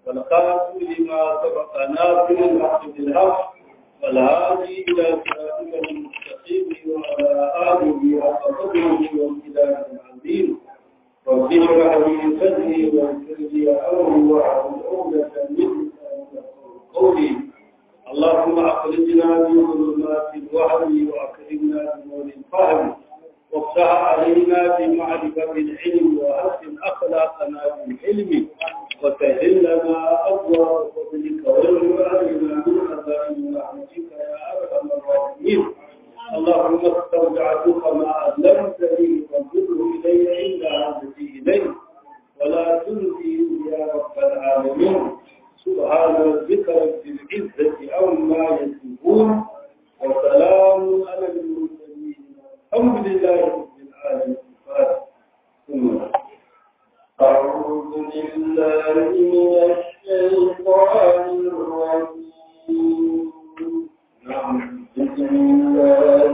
والخاتم لما سبق ناصر الحق بالحق والهادي إلى صراطك المستقيم وعلى آله حق قدره وامتداد العظيم رب اشرح لي صدري ويسر لي أمري واحلل عقدة من لساني قولي اللهم أخرجنا من ظلمات الوهم وأكرمنا بنور الفهم وافتح علينا بمعرفة العلم وأحسن أخلاقنا بالحلم وسهل لنا أبواب فضلك وارزقنا من خزائن رحمتك يا أرحم الراحمين اللهم استودعتك ما علمتني فانظره إلي عند عهدتي إليه ولا تنسي يا رب العالمين سبحان ربك رب العزة عما يصفون وسلام على المرسلين الحمد لله رب العالمين ثم أعوذ بالله من الشيطان الرجيم نعم بسم الله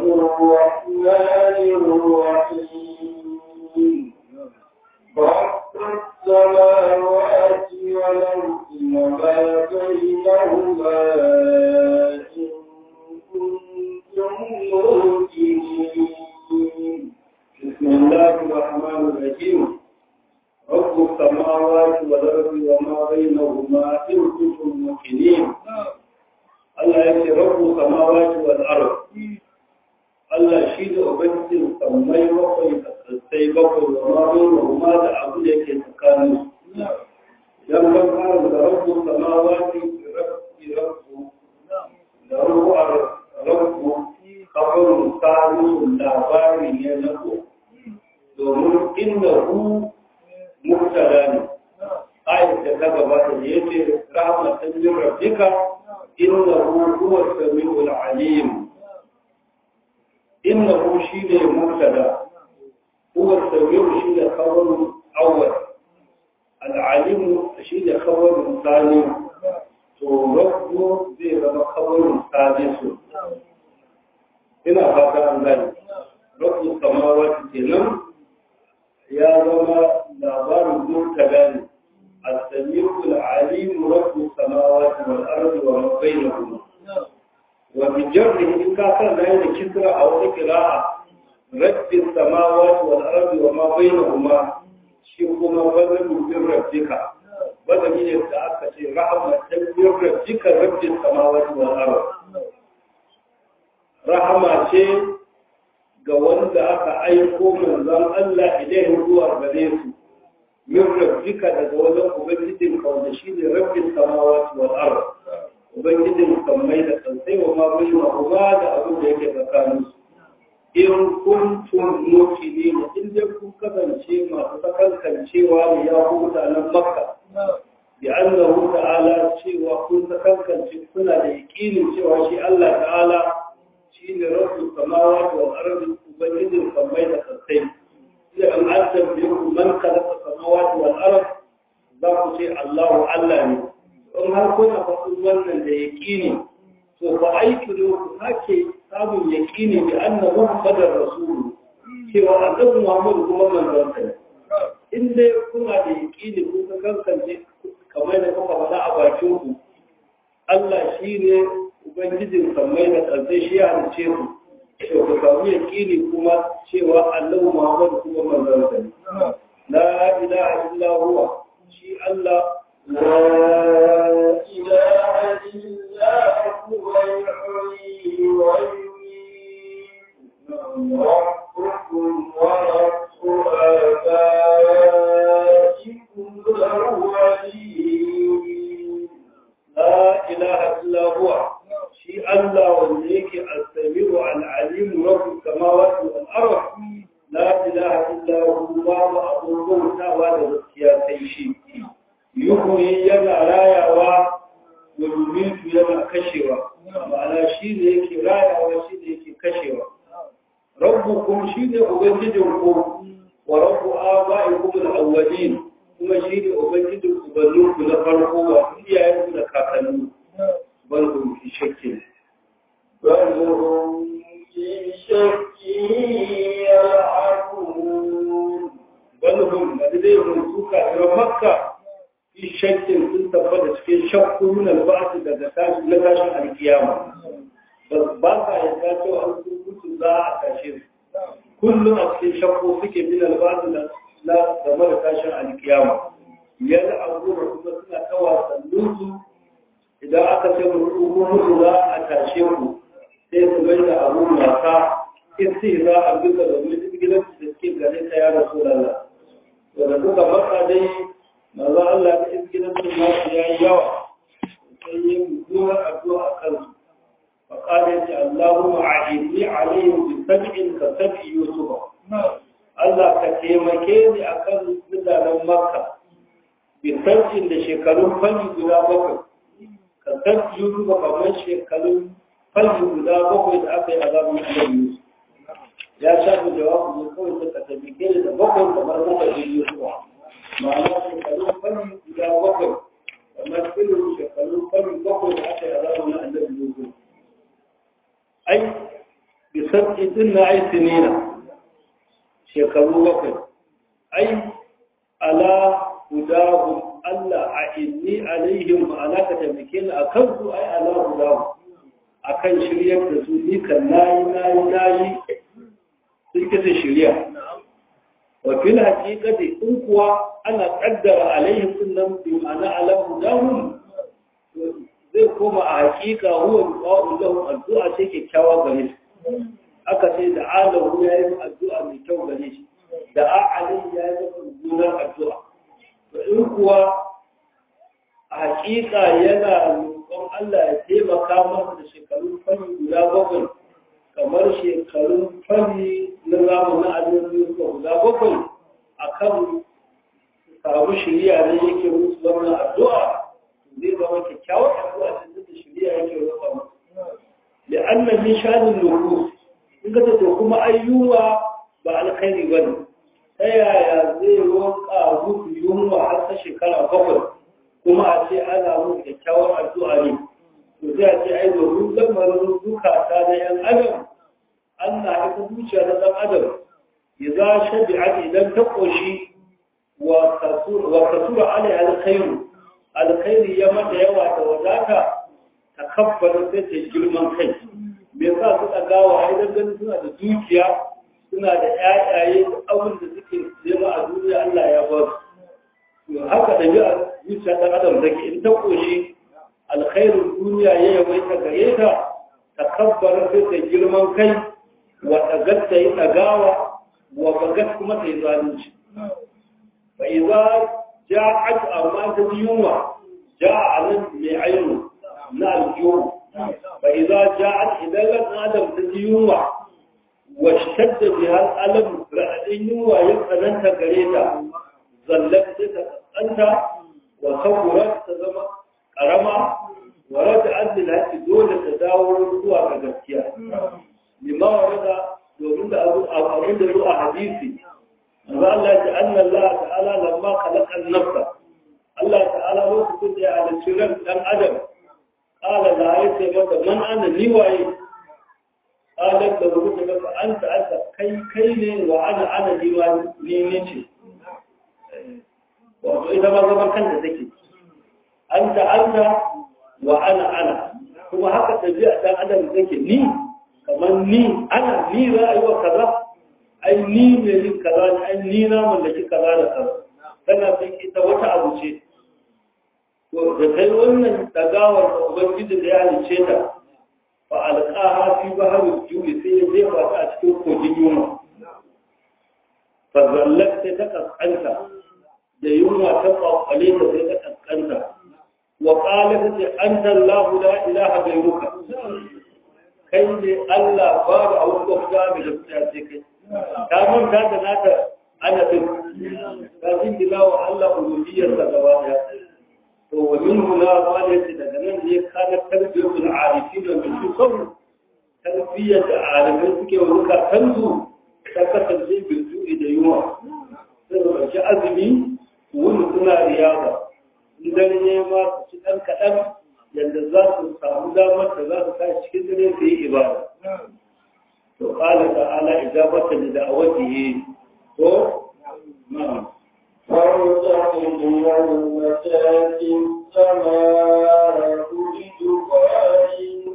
الرحمن الرحيم رب السماوات والأرض وما بينهما إن كنتم موقنين بسم الله الرحمن الرحيم رب السماوات والأرض وما بينهما إن كنتم موقنين Allah ya ce rabu samawati wal ard Allah shi da ubangijin sammai bakwai da sassai bakwai wa ma bainahuma da abu da yake tsakanin su idan ban fara da rabu samawati rabbi rabbu da ruwar rabbu kafarun tarihin labari ne na ko domin inda hu mubtada ne ayat da ta gabata da yace rahmatan min rabbika innahu huwa as-sami'ul 'alim innahu shine mubtada huwa as-sami'u shine khabar awwal al-'alim shine khabar thani to rabbu zai zama khabar thani ina fata an gani rabbu samawati kenan ya zama labarin mubtada ne السميع العليم رب السماوات والأرض وما بينهما وبجره إن كان لين كسرى أو قراءة رب السماوات والأرض وما بينهما شيخما بدل من ربك بدل من يتأكد رحمة من ربك رب السماوات والأرض رحمة شيء ga wanda aka aiko manzon Allah idan zuwa gare su min rabbika daga wajen ubangijin ka wanda shi ne rabbin samawati wal ard ubangijin sammai da kansai wa ma bai ma kuma da abin da yake tsakanin su in kuntum muqinin in dai kun kasance masu sakankancewa ne ya ku mutanen makka bi annahu ta'ala cewa kun sakankance kuna da yaqinin cewa shi Allah ta'ala shi ne rabbus samawati wal ard ubangijin sammai da kansai sai an azab yakum man khalaqa samawati wal ard za ku ce Allahu Allah ne in har kuna faɗin wannan da yaqini to fa aiki ne ku sake samun yaqini bi anna muhammadar rasul cewa annabi Muhammad kuma manzon sa ne in dai kuna da yaqini ku ka kankance kamar da kuka faɗa a bakin ku Allah shine ubangijin sammai da ƙarshe shi ya halice ku to ku samu yaƙini kuma cewa annabi Muhammad kuma manzon sa ne la ilaha illa huwa shi Allah لا إله إلا هو يحيي ويميت ربكم ورب آبائكم الأولين la ilaha illa huwa shi Allah wanda yake as-sami'u al-alim rabbus samawati wal ard la ilaha illa huwa wa abudu tawa da gaskiya sai shi yuhyi yana rayawa wa yumitu yana kashewa ma'ana shi ne yake rayawa shi ne yake kashewa rabbukum shi ne ubangijinku wa rabbu aba'ikum al-awwalin kuma shi ne ubangijin ubanninku na farko wa iyayenku da kakanni bal hum fi shakkin بل هم في شك يلعبون bal hum da dai mun suka ira makka fi shakkin sun tabbata cikin shakku min alba'ati daga tashi na tashin alkiyama ba sa yarda cewa an mutu za a tashe su kullum a cikin shakku suke min alba'ati na game da tashin alkiyama yana abu da kuma suna ta wasannin su idan aka ce mutu za a tashe ku sai su mai da abu mata isi za a bisa da mutum gidan da suke gare ta ya rasu lalla wanda suka matsa dai maza Allah ya isi gidan su nasu ya yi yawa sai yi mummunar addu'a a kansu فقال اللهم أعيني عليهم بسبع كسبع يوسف Allah ka taimake ni a kan mutanen Makka, bisarcin da shekarun fali guda bakwai, ka sarki Yusuf kamar shekarun fali guda bakwai da aka yi a zamanin Annabi Yusuf. Ya shafi jawabu ne kawai da ka taimake ni da bakwai kamar bakwai da Yusuf. Ma'ana shekarun fali guda bakwai, kamar irin shekarun fali bakwai da aka yi a zamanin Annabi Yusuf. Ai, bisarci din na ai sinina. shekaru bakwai ai ala hudahum Allah a inni alaihim ma'ana ka taimake ni a kansu ai ala hudahum akan shiryar da su ni kan nayi nayi nayi sun kisa shirya wa fil haqiqati in kuwa ana qaddara alaihim sunnam bi ma'ana ala hudahum zai koma a haƙiƙa huwa du'a'u lahum addu'a ce kyakkyawa gare su aka ce da alahu ya yi addu'a mai kyau gare shi da a'alin ya yi mummunar addu'a to in kuwa a hakika yana roƙon Allah ya taimaka masa da shekarun fari guda bakwai kamar shekarun fari na zamanin alimin guda bakwai a kan samu shirya ne yake musu wannan addu'a zai zama kyakkyawar addu'a da shirya yake roƙa musu لأن من شأن النفوس in ka to kuma ayyuwa ba alkhairi ba ne ta yaya zai roƙa muku yunwa har ta shekara bakwai kuma a ce ana mun kyakkyawar addu'a ne to sai a ce ai domin lamarin zukata na yan adam Allah ita zuciya na ɗan adam ya za shabi'at idan ta ƙoshi wa kasura alai alkhairu alkhairi ya mata yawa da wadata ta kabbara sai ta girman kai me yasa suka gawa idan ganin suna da dukiya suna da ƴaƴaye da abin da suke nema a duniya Allah ya ba su haka da ji a zuciya ta adam take in ta koshi alkhairin duniya ya yawaita gare ta takabbara sai ta girman kai wa tagat ta yi ɗagawa wa bagat kuma ta yi zalunci fa idza ja'at amma ta yunwa ja'a nan mai ainu na aljihu فإذا جاءت إذا لم آدم تديوما واشتد بها الألم رأينوا يقننت قريتا ظلت تتقنت وصورت تزم قرما ورجعت لها دولة تداول سوى كغسيا لما ورد domin da abin da zuwa hadisi amma Allah ya anna Allah ta'ala lamma khalaqa an-nafsa Allah ta'ala lokacin da ya halicci ran dan adam قال لا يتي متى من أنا نواي قالت له متى متى أنت أنت كي كي وأنا أنا نواي نينيتي وإذا ما زمان كنت ذكي أنت أنت وأنا أنا kuma haka tafiya dan adam take ni kamar ni ana ni ra'ayi wa kaza ai ni ne yin kaza ne ai ni na mallaki kaza da kaza tana san ita wata abu ce to da kai wannan dagawar da ubangiji da ya halice ta fa alqaha fi bahri juwi sai ya jefa ta a cikin kogin yunwa fa zallat sai ta kaskanta da yunwa ta kwakwale ta sai ta kaskanta wa qalat ta anta allah la ilaha ghayruka kai ne allah babu abu da kuma da gaskiya sai kai ta manta da nata ana din ta jingila wa allah uluhiyyar da gaba daya to wa min huna walati daga nan ne kana tarbiyatul arifin min shukr tarbiyyar da alimai suke wa zukatansu ta kasance bilju'i da yunwa sai da ɗauki azumi wani suna riyaba in dare ne ma su ci ɗan kaɗan yadda za su samu damar da za su sa cikin dare su yi ibada to ƙala ta'ala ijabata da da'awatihi ko na'am فارتقب يوم تاتي السماء بدخان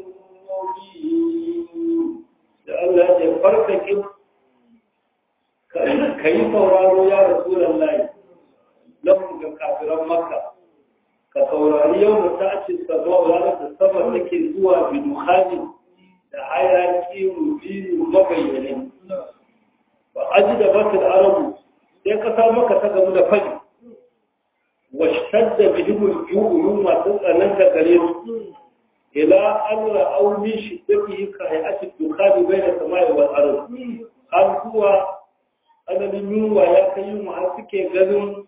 مبين da Allah ya farkake ka yi sauraro ya rasulan layi lafin ga kafiran maka ka saurari yau da ta ce sabuwa ranar da sama take zuwa biduhani da hayaki rubinu mabayyane ba aji da batul arabu sai kasa maka ta gamu da fadi washtadda bihimul ju'u masu tsananta gare su ila an ra'au min shiddatihi ka hay'ati dukhani bayna samai wal ard har zuwa adadin yunwa ya kai yunwa har suke ganin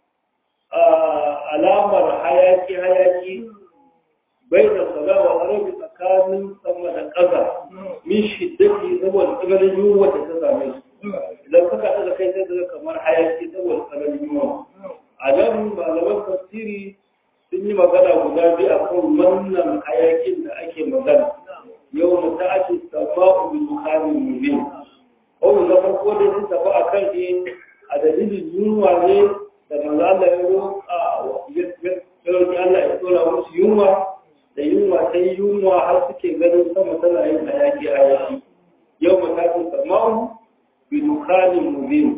alamar hayaki hayaki bayna samai wal ard tsakanin sama da ƙasa min shiddati saboda tsananin yunwa da ta same su idan suka ɗaga kai sai daga kamar hayaki saboda tsananin yunwa a nan malaman tafsiri sun yi magana guda biyu a kan wannan hayakin da ake magana yau mu ta ake saba'u bi dukkanin mubin kawai na farko dai sun tafi a kan shi a dalilin yunwa ne da manzo Allah ya roƙa ya roƙi Allah ya tsora musu yunwa da yunwa ta yi yunwa har suke ganin sama tana yin hayaki hayaki yau mu ta ake saba'u bi dukkanin mubin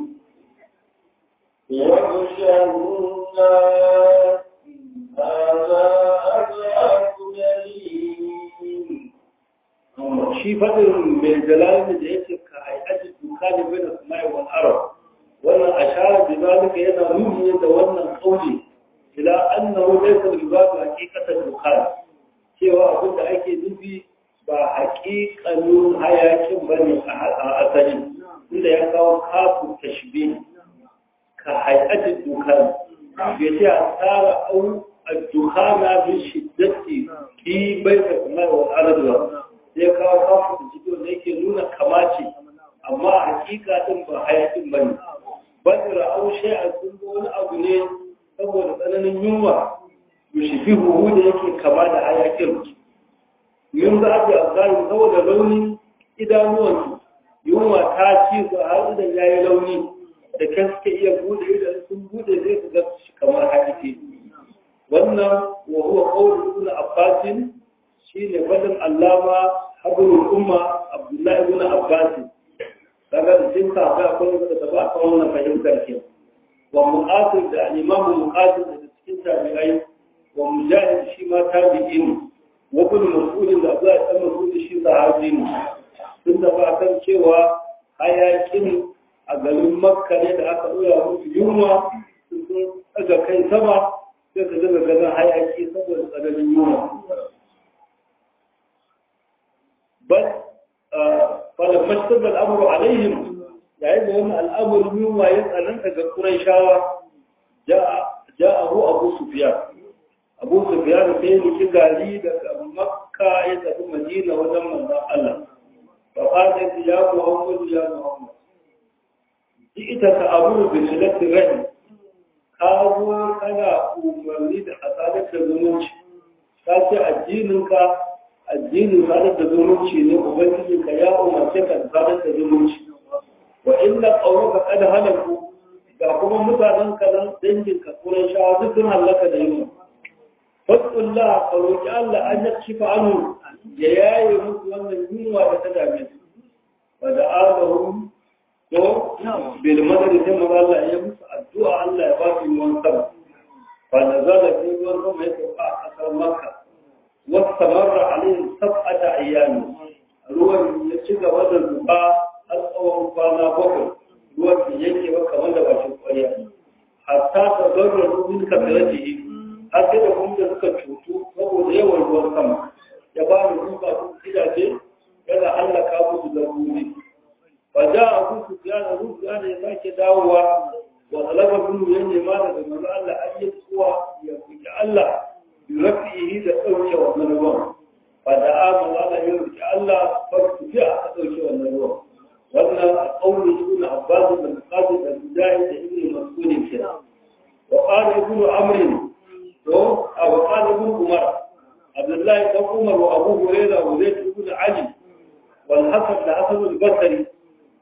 يغشى الناس هذا أضعف يمين shi faɗin mai jalalin da yake ka hayati dukkanin bai da samai wal arab wannan ashara da zalika yana nuni da wannan kauli ila annahu laysa al-ibadu haqiqatan dukkan cewa abin da ake nufi ba haƙiƙanin hayakin bane a asali inda ya kawo kafu tashbih ka hayati dukkan bai ce a tsara au الدخان بشدة في بيت السماء والأرض sai kawo kafin da jikin da yake nuna kamace amma a hakika din ba hayakin ba ne ban ra'au a sun ga wani abu ne saboda tsananin yunwa yushifi huhu da yake kama da hayakin yin za a bi azari saboda launin idanuwansu yunwa ta ci su har idan ya yi launi da kan suke iya bude idan sun bude zai su ga shi kamar hayaki wannan wa huwa qawlu ibn abbasin shi ne fadin allama habrul umma abdullahi ibn abbas daga da cikin sahabbai akwai wanda ta ba kan wannan fahimtar ke wa muqatil da imam muqatil da cikin tabi'ai wa mujahid shi ma tabi'in wa ibn mas'ud da Abdullah ibn mas'ud shi sahabi ne sun da ba kan cewa hayakin a garin makka ne da aka dora musu yunwa sun daga kai sama sai ka daga ganin hayaki saboda tsananin yunwa بل فلما اشتد الامر عليهم يعني ان الامر من ويسال انت قريشاوا جاء جاءه ابو سفيان ابو سفيان sai ni gari daga makka ya tafi madina wajen manzon Allah fa qala ya muhammad ya muhammad ita ta abu bi silati rahim ka zo kana umarni da hasadar da zumunci ka ce addininka addinin sadar da zumunci ne ubangiji ka ya umarce ka sadar da zumunci wa inna qawluka qad halaku ga kuma mutanen ka nan dangin ka kuran shawa duk sun halaka da yunwa fasullah ka roki Allah an yakshifa anhu ya yaye musu wannan yunwa da ta dame su wa da alahum ko bil madad sai mu Allah ya musu addu'a Allah ya ba su ruwan sama fa nazala fi ruwan sama ya sauka a kasar Makka واستمر عليهم سبعة أيام ruwan ya ci gaba da zuba har tsawon kwana bakwai ruwan da yake ba kamar da bashin ƙwarya hatta ta zarra rubin ka tare da yi har sai da kuma suka cutu saboda yawan ruwan sama ya ba mu duka su gidaje yana hallaka musu da ruri ba ja a kusu gane rusu ya ya sake dawowa wa talaba binu ya nema daga manzo Allah an yi tsuwa ya kuki Allah rafihi da ɗauke wannan ruwan ba da amin ala yin rike Allah farko fi aka ɗauke wannan ruwan wannan a ƙaunin ibn Abbas da Muqaddis da Mujahid da Ibn Mas'ud kira wa qala ibn Amr to a wa qala ibn Umar Abdullahi dan Umar wa Abu Hurairah wa Zaid ibn Ali wal Hasan da Hasan al-Basri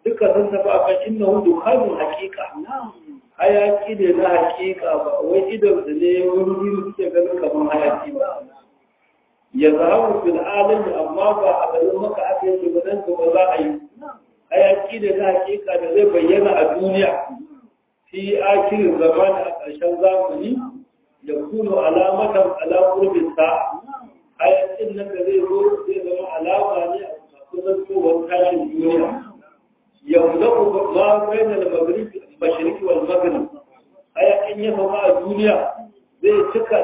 duka sun tafi akan innahu dukhanun haqiqa hayaki ne na haqiqa ba wai idan da ne wani suke ganin kamar hayaki ba ya zahabu fil alami amma ba a garin maka aka yi ba dan ba za a yi hayaki da na hakika da zai bayyana a duniya fi akirin zaman a ƙarshen zamani ya kuno alamatan ala qurbin sa hayakin nan da zai zo zai zama alama ne a kusan tsohon tashin duniya ya mulaku ma bayan da maghrib mashriqi wal maghrib hayakin ya zama a duniya zai cika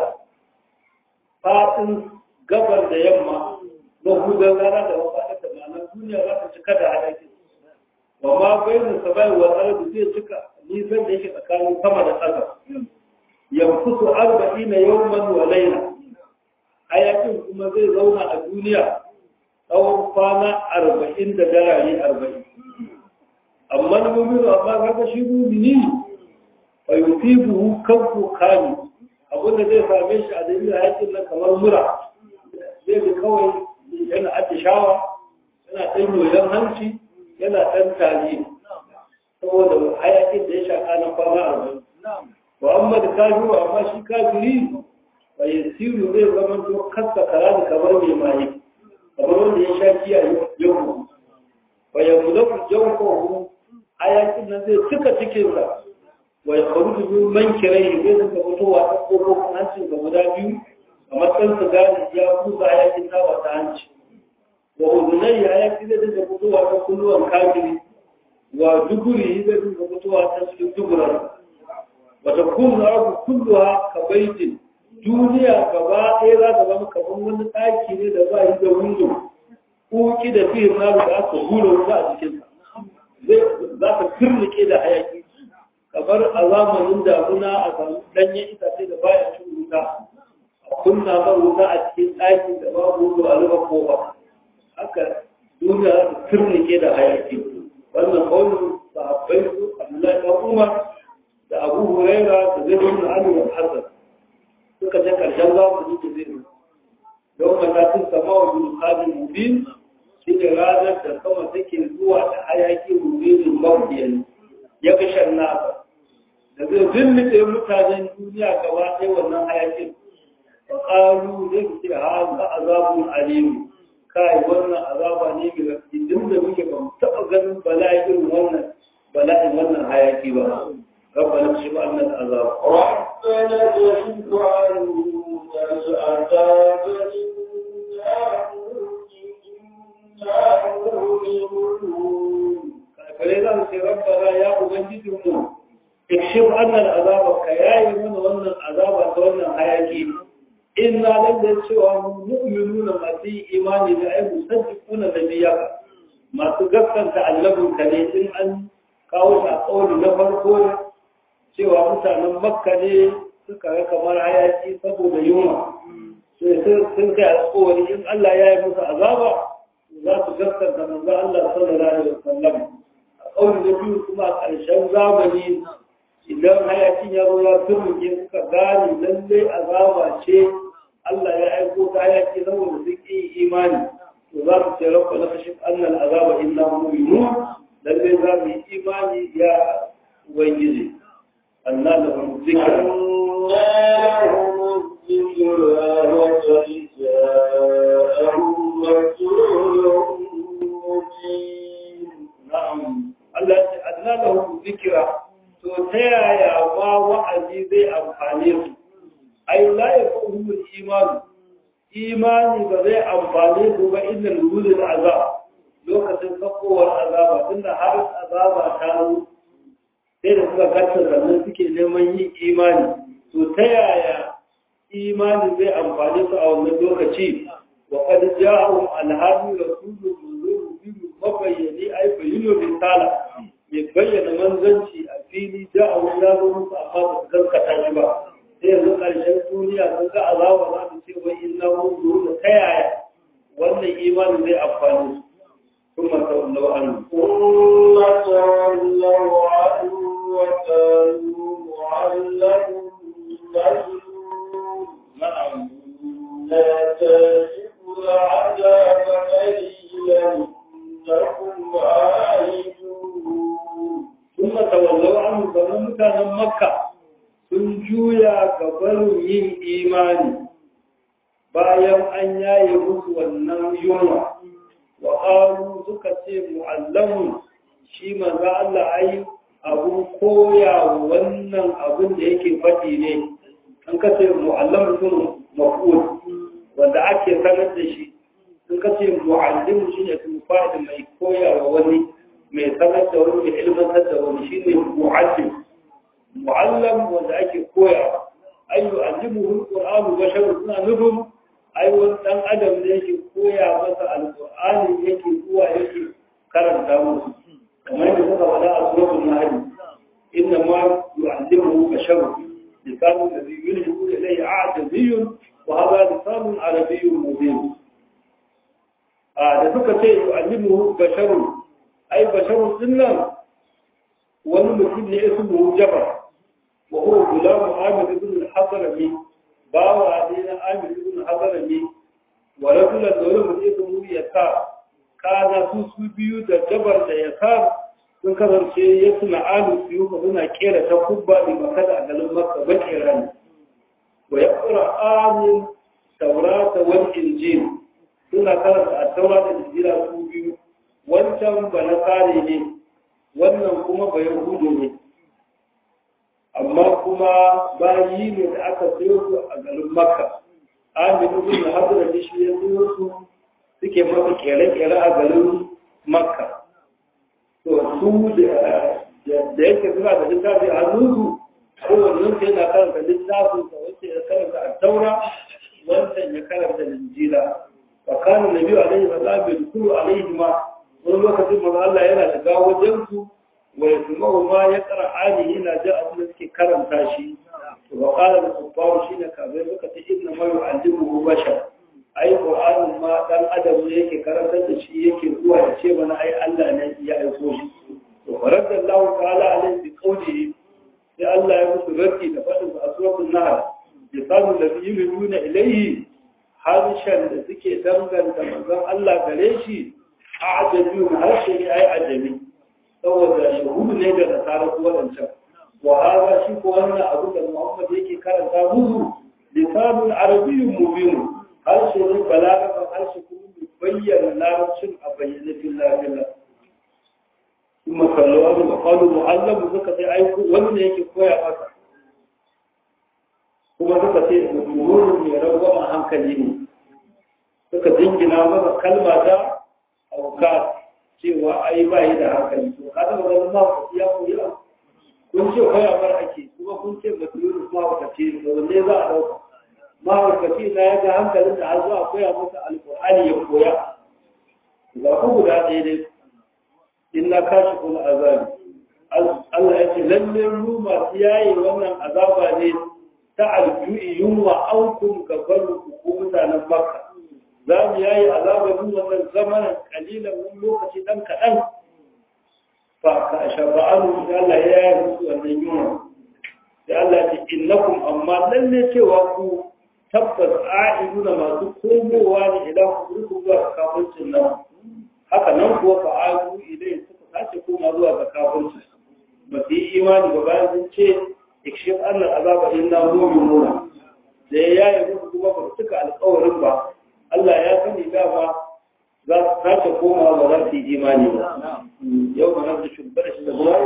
faɗin gabar da yamma mahudan rana da mafaɗar da ma'ana duniya za ta cika da hayakin wa ma bayan sabai wa ardi zai cika nisan da yake tsakanin sama da ƙasa yankusu arba'ina yawman wa laila hayakin kuma zai zauna a duniya tsawon kwana arba'in da darare arba'in amma na mummuni amma kaga shi mumini fa yufibuhu kanku kani abinda zai same shi a dalilin hayakin nan kamar mura zai ga kawai yana atishawa yana ɗan yoyon hanci yana ɗan tari saboda hayakin da ya shaƙa na kwana arba'in wa amma da kafiru amma shi kafiri wa yasiru zai zama to kasa kara da kamar mai maye kamar wanda ya sha kiya yau wa ya mulaku jawfahu hayakin nan zai cika cikinsa wa ya faru min mankirai zai suka fitowa ta kofofin hancin ga guda biyu a matsayin su gani ya kusa hayakin tawa ta hanci wa udunai hayaki zai dinga fitowa ta kulluwan kafiri wa duburi zai dinga fitowa ta cikin duburan wata kuma abu kulluwa ka baitin duniya gaba ɗaya za ta zama kamar wani ɗaki ne da ba yi da windo ƙoƙi da fiye na da aka hura wuta a cikinsa za ta kirnike da hayaki kamar a zamanin damuna a samu ɗanyen itace da baya cin wuta a kunna ba wuta a cikin ɗakin da babu wuta a rufe kofa haka duniya za ta kirnike da hayaki wannan kaunin sahabbai su abdullahi ɗan umar da abu huraira da zai wani ali wa hasan suka ce karshen zamani da zai don matakin sama wa bin kadin mubin shi ne ranar da sama take zuwa da hayaki mubinin mafiyan ya fi shan nasa da zai zillite mutanen duniya gaba ɗaya wannan hayakin fa qalu zai ce ha za azabun alim kai wannan azaba ne mai rafi din da muke ba mu taɓa ganin bala'in wannan bala'in wannan hayaki ba ربنا اكشف عنا العذاب ربنا اكشف عنا العذاب فلذا في ربنا يا أبنجدهم اكشف عنا العذاب كياي من ظن العذاب ظن حياكي إنا لن نسوى مؤمنون ما في إيمان لأي مصدقون نبيك ما تقفن تعلموا كنيسين أن kawo a ƙauli na farko cewa mutanen makka ne suka ga kamar hayaki saboda yunwa sun kai alƙawari in Allah ya yi musu azaba za su gaskanta manzo Allah sallallahu alaihi wasallam a ƙauli na biyu kuma a ƙarshen zamani idan hayakin ya zo ya turmuke suka gane lallai azaba ce Allah ya aiko ta hayaki saboda sun ƙi imani to za su ce rabba na kashin annal azaba illa mu'minun lallai za mu yi imani ya ubangiji أن لهم الذكر لهم الذكر وقد جاءهم رسول مبين نعم التي أدنى لهم الذكر تتيا يا ما وعدي ذي أمحانيه أي لا يكون الإيمان إيماني بذي أمحانيه وإن الوجود العذاب لو كتن تقوى العذاب إن حرس عذاب كانوا sai da suka kasa sannan suke neman yin imani to ta yaya imani zai amfani su a wannan lokaci wa qad ja'ahum alhadi rasulun munzirun bihi mabayyani ay bayyinu risala mai bayyana manzanci a fili ja'ahum ya zo musu amma ba su gaskata shi ba sai yanzu ƙarshen duniya sun ga azaba za su ce wai inna munzirun ta yaya wannan imani zai amfani su ثم تولوا عنه ثم تولوا عنه وكانوا معلم مجنون نعم لا تجد العذاب قليلا إنكم عائدون bayan an yaye musu wannan yunwa wa qalu suka ce mu'allamun shi manzo Allah ai abun koya wannan abun da yake faɗi ne an kace mu'allamun sun maf'ul wanda ake sanar da shi sun kace mu'allim shi ne kuma fa'ida mai koya wa wani mai sanar da wani mai ilmantar da wani shi ne mu'allim mu'allam wanda ake koya ay yu'allimuhu al-qur'anu basharun suna nufin ai wani dan adam ne yake koya masa alqur'ani yake zuwa yake karanta musu kamar yadda suka faɗa a suratul nahl inna ma yu'allimuhu basharun lisanu alladhi yulhidu ilayhi a'jabiyyun wa hadha lisanun arabiyyun mubin a da suka ce yu'allimuhu basharun ai basharun dinnan wani mutum ne ismuhu jabar wa huwa gulamu amir ibn al-hadrami bawa ne na amir ibn al-hadrami wa rajulan da wani mutum ismuhu yasa kana su su biyu da jabar da yasa sun kasance ya suna alu su yi suna kera ta kubba da makada a garin makka bakera ne wa ya kura amin taurata wal injil suna karanta a taura da injila su biyu wancan ba na tsare ne wannan kuma ba yahudu ne amma kuma bayi ne da aka sayo su a garin makka aminu bin hadra da shi ya sayo su suke masa kere-kere a garin makka to su da yake suna da littafi a hannunsu kowannen su yana karanta littafin sa wacce ya karanta a taura wancan ya karanta linjila wa kana nabi alaihi salatu wa sallam alaihi ma wani lokacin manzo Allah yana shiga wajen su wa yasma'u ma yaqra ali yana ji abin da suke karanta shi to wa qala al-kuffaru shine kabe suka ce inna ma yu'allimuhu bashar ai qur'anin ma dan adam ne yake karantar da shi yake zuwa ya ce mana ai Allah ne ya aiko shi to faradda Allah ta'ala alaihi bi qawlihi sai Allah ya musu raddi da fadin a suratul nahl yasalu ladhi yuna ilayhi harshen da suke danganta manzon Allah gare shi a ajabi harshe ne ai ajabi saboda yahudu ne da nasara su wadancan wa hada shi ko wannan abu da Muhammad yake karanta musu lisanun arabiyyun mubin harshe ne balaga harshe kuma mai bayyana larabcin a bayyane filla kuma kallo da makalu mu'allam suka sai aiko wani ne yake koya masa kuma suka ce mutumin mai rangwama hankali ne suka jingina masa kalma ta auka cewa ai ba yi da hankali to ka taba ganin ma ya koya kun ce koya bar ake kuma kun ce mutumin ma ba ce to wanne za a dauka mahaukaci na ya ga hankalin da har zuwa koya masa alƙur'ani ya koya ga ku guda ɗaya dai in na kashi kuma azabi Allah ya ce lalle mu masu yayi wannan azaba ne ta alju'i yunwa an kun gaban ku mutanen makka za mu yayi azaba mu wannan zamanin kalilan wani lokaci dan kaɗan fa ka shaba'anu da Allah ya yi musu wannan yunwa da Allah ya ce innakum amma lalle cewa ku tabbas a'iduna masu komowa ne idan ku ruku zuwa kafircin nan haka nan kuwa fa a'idu idan suka sace koma zuwa ga kafirci ba su yi imani ba bayan sun ce ikshif annal azaba inna mu'minuna da ya yaye musu kuma ba su cika alƙawarin ba Allah ya sani dama za su sace koma ba za su yi imani ba yau ma nan da shugaba shi da zuwa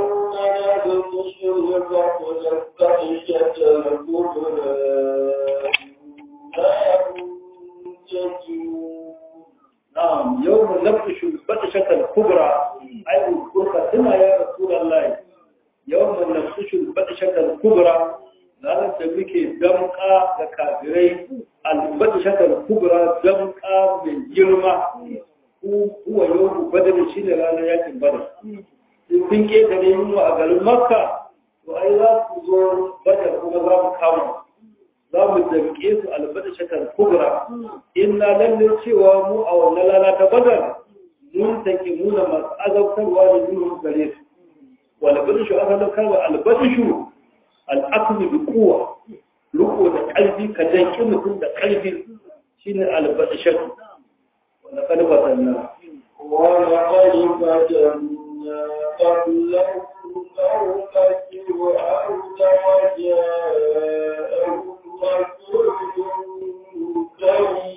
نعم يوم نبطش البطشة الكبرى أي الكبرى هنا يا رسول الله يوم نبطش البطشة الكبرى لا تبيك دمقى لكافرين البطشة الكبرى دمقى من جرمى هو يوم بدل شيء لا يأتي بدل in ke da ne mu a garin makka to ai za ku zo badar kuma za mu kama za mu damke su albada shakar kubra inna lalle cewa mu a wannan lana ta badar mun take muna masu azabtarwa da yin gare su wal badishu asalin kalma al badishu al aklu bi quwwa ruko da kalbi ka danki mutum da kalbi shine al badishu wala kad batanna wa laqad batanna قبلهم فوق فرعون وجاءهم رسول كريم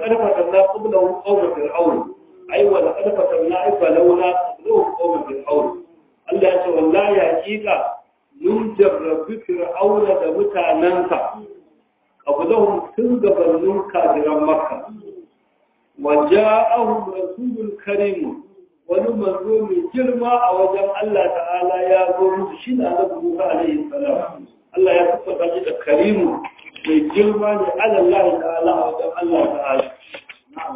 laqad fatanna qablahu qawma fir'aun ai wa laqad fatanna ai balawna qablahu qawma fir'aun Allah ya ce wallahi hakika mun jarrabi fir'auna da mutanansa qablahum tun gabanin kafiran makka wa ja'ahum rasulun karim wani manzo mai girma a wajen Allah ta'ala ya zo musu shi da Annabi Musa alaihi salam Allah ya tabbata shi da karimu mai girma ne ala Allah ta'ala a wajen Allah ta'ala na'am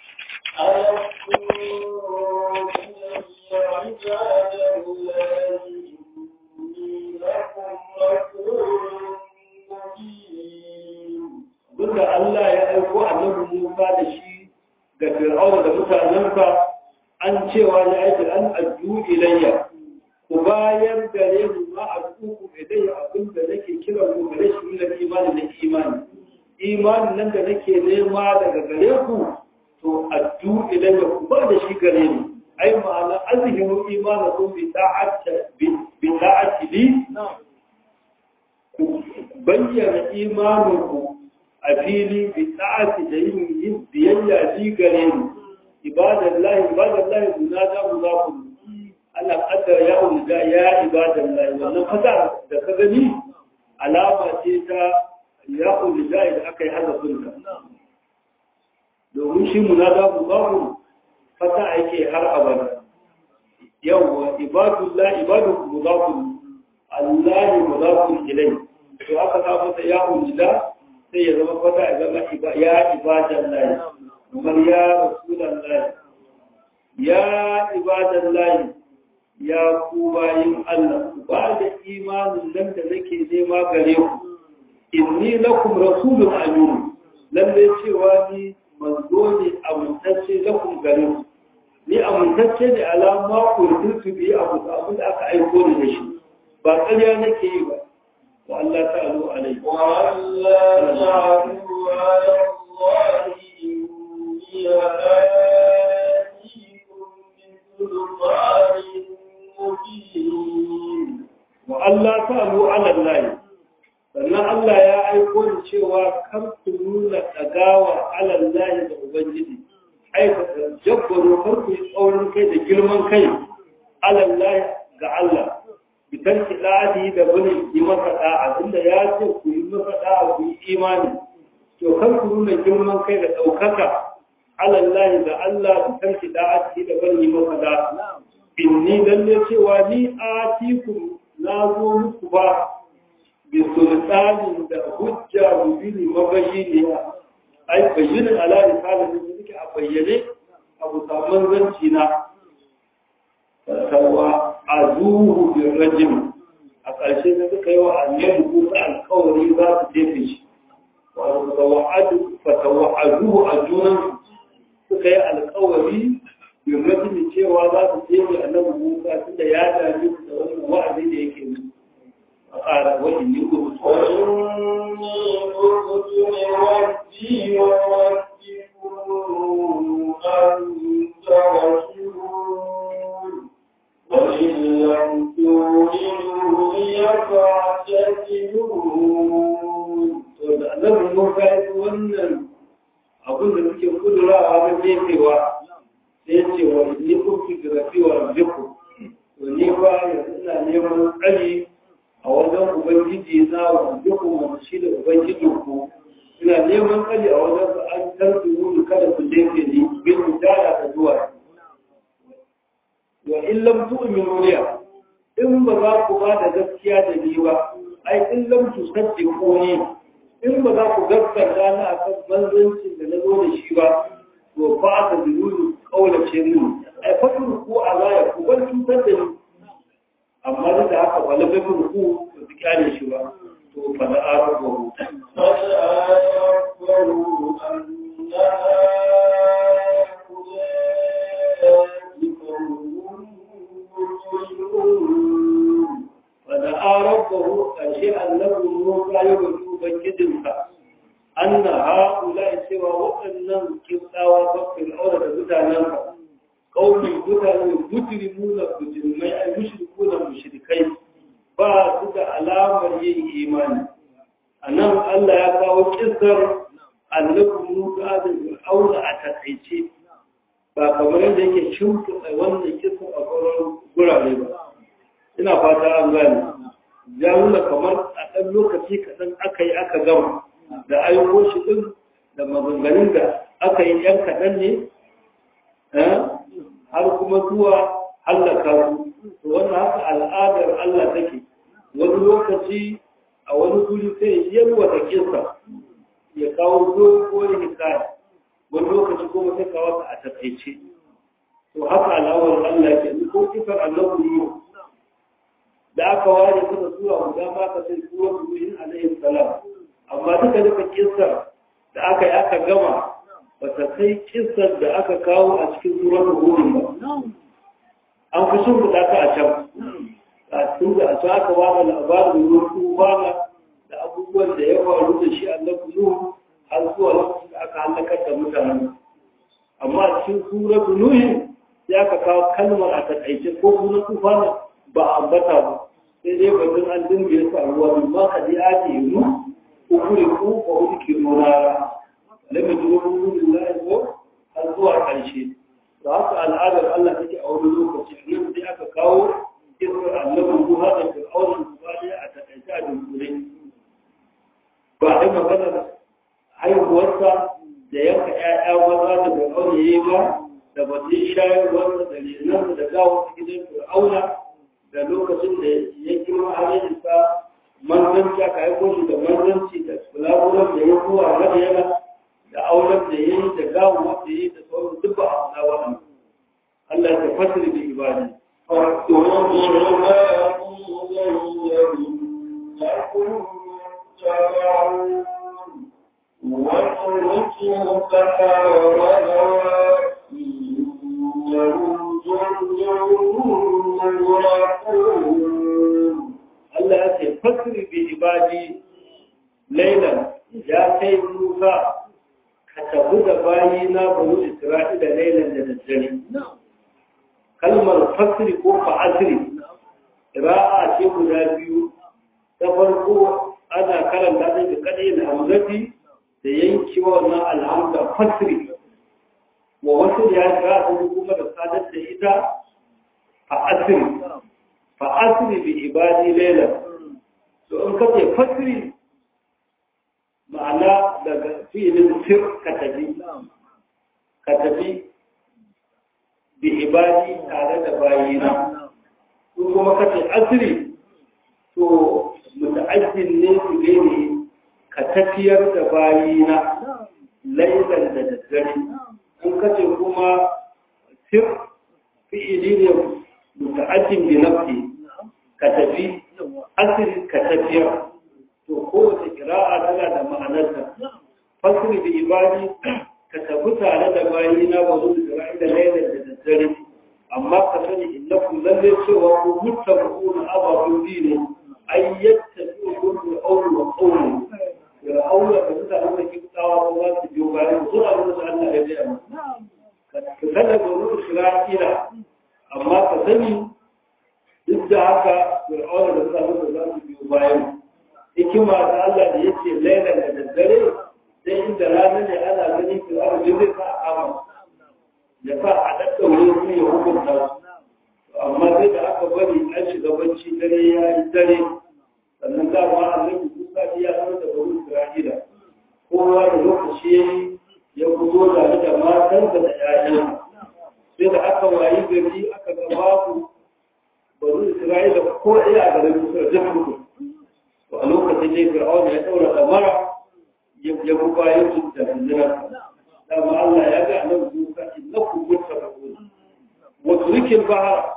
Duk da Allah ya aiko annabi Musa da shi ga Fir'auna da mutanensa an cewa ya aiki an addu ilayya ku bayar da ni ma a tsuku idan abin da nake kira ku gare shi na imani da imani imanin nan da nake nema daga gare ku to addu ilayya ku ba da shi gare ni ai ma'ana azhiru imanakum bi ta'ati bi ta'ati li ku bayyana imaninku a fili bi ta'ati da yin biyayya li gare ni ibadallahi ibadallahi munada muzafu Allah kaddara ya ulga ya ibadallahi wannan fata da ka gani alama ce ta ya ulga da aka yi hazafin ka domin shi munada muzafu fata yake har abada yawwa ibadullahi ibadu muzafu Allah muzafu ilai to aka sa masa ya ulga sai ya zama fata ya zama ya ibadallahi kamar ya rasulallah ya ibadallahi ya ku bayin Allah ba da imanin nan da nake nema gare ku inni lakum rasulun amin lalle cewa ni manzo ne amintacce lakum gare ku ni amintacce ne alama ku rubutu bi abu abin da aka aiko ni da shi ba ƙarya nake yi ba wa Allah ta'alu alaihi wa Allah ta'alu ala Allah wa Allah ta'alu ala Allah sannan Allah ya aiko ni cewa kar ku nuna dagawa ala Allah da ubangiji aikata jabbaro kar ku yi tsaurin kai da girman kai ala Allah ga Allah bitar kiɗaɗi da bane yi masa da'a inda ya ce ku yi masa da'a ku yi imani to kar ku nuna girman kai da ɗaukaka alallahi da Allah ku tarki da'ati da bani maka da inni lalle cewa ni atiku na zo muku ba bi sultanin da hujja mubini mabayyiniya ai bayyinin ala risalin da suke a bayyane abu saman zanci na tawa azuhu bi rajim a ƙarshe da suka yi wa annabi ko alƙawari za su jefe shi fatawa'adu a junan suka yi alkawari yin rajin cewa za su jefe annabi musa tunda ya dami da wannan wa'azi da yake mu a ƙara wa'in ni ko وإن لم تؤمنوا لي فاعتزلون to da annabi Musa ya ji wannan abin da suke kudura a wajen jefewa sai ya ce wa ni kun fi girafi wa rabbiku to ni ba yanzu ina neman tsari a wajen ubangiji na wa rabbiku wanda shi da ubangijin ku ina neman tsari a wajen su an tarbi wuri kada ku jefe ni bin hujjara da zuwa wa in lam tu'minu liya in ba za ku ba da gaskiya da ni ba ai in lam tusaddiquni in ba za ku gaskata na a kan manzancin da na zo da shi ba to ba ta zuru kaulace ni ai fatin ku a zaya ku bar cutar da ni amma duk da haka ba lalle ku ku ba su kyale shi ba to fa da arabu fa da arabu ashe annabi mu ya yi ubangijinsa an na haƙula cewa waɗannan kimtsawa bakwai aure da mutanensa ƙaunin mutane mutiri nuna mujirmai ai mushriku da mushrikai ba su da alamar yin imani a nan Allah ya kawo kisar annabi Musa da Fir'auna a takaice ba kamar yadda yake shimfiɗa wannan kisa a sauran gurare ba ina fata an gane ya nuna kamar a ɗan lokaci kaɗan aka yi aka gama da ayyuko shi ɗin da maganganun da aka yi ‘yan kaɗan ne har kuma zuwa hallaka su to wannan haka al'adar Allah take wani lokaci a wani guri sai yalwa da kisa ya kawo dogon hikaya wani lokaci kuma sai kawo a takaice to haka al'awar Allah ke ko kifar annabi ne da aka ware suka zuwa guda ma ka sai suwa Nuhin alaihi salam amma duka duka kissar da aka yi aka gama ba ta kai kissar da aka kawo a cikin surar Nuhin ba an fi sun fita ka a can a cikin da a can aka wada labarin ruwan tufana da abubuwan da ya faru da shi annabi Nuhu har zuwa lokacin da aka halakar da mutanen amma a cikin surar Nuhin sai aka kawo kalmar a takaice ko sunan tufana ba a ambata ba sai dai batun an dinga su a ruwa min ma ka ji ake yi mu ukuri ku ba wani ke nunara lamar ji wani wurin la'i ko har zuwa ƙarshe da haka al'adar Allah take a wani lokaci nan sai aka kawo kisar annabin ruha da fir'aunin ba ne a takaice a dunkule ba a yi maganar haihuwarsa da yanka 'ya'ya maza da fir'aun ya yi ba da batun shayarwarsa da renarsa da gawar gidan fir'auna da lokacin da ya girma halittarsa manzanci aka haiko shi da manzanci da kulaburan da ya zuwa madiyana da auren da ya yi da gawon wanda ya yi da sauran duk ba a na wannan Allah ya fasiri da ibadi وَتُرِكُوا فَحَاوَلَا إِنَّهُمْ Allah ya ce fasiri bi ibadi lailan ya kai Musa ka tabu da bayi na banu Isra'ila lailan da daddare. Kalmar fasiri ko fa'asiri ra'a ce guda biyu ta farko ana karanta ta da kadai da hamzati da yanki wannan alhamda fasiri wa wasu ya ga su kuma da sadar da ita fa asiri fa asiri bi ibadi layla to in ka ce fasiri ma'ana daga fi'ilin sir ka tafi ka tafi bi ibadi tare da bayina ko kuma ka ce asiri to muta'addin ne su ne ka tafiyar da bayina lailan da daddare in kace kuma sir fi'ili ne muta'addin bi nafsi ka tafi asiri ka tafiya to kowace kira'a tana da ma'anarta fasiri bi ibadi ka tafi tare da bayi na ba zuwa Isra'ila lailan da daddare amma ka sani innakum lalle cewa ku mutabuna ababun dini ayyatta kullu awlu wa qawlu ya aula da mutanen da ke tsawa ba za su biyo bayan su a wurin Allah ya biya ka sanar da wurin Isra'ila amma ka sani duk da haka fir'auna da mutanen da za su biyo bayan hikima da Allah da yake laila da daddare sai inda rana ne ana gani fir'auna da zai sa a kama ya sa a daddaure su ya hukunta su amma sai da aka bari an shiga bacci dare ya yi dare sannan dama annabi Musa ya sanar da bani Isra'ila kowa da lokaci yayi ya fito da da matansa da ƴaƴan sai da aka wayi gari aka ga babu bani Isra'ila ko ɗaya a garin Misra duk mutu to a lokacin ne Fir'aun ya daura kamara ya ya buga ya da hijira dama Allah ya ga annabi Musa innakum muttaqun wa turikil bahar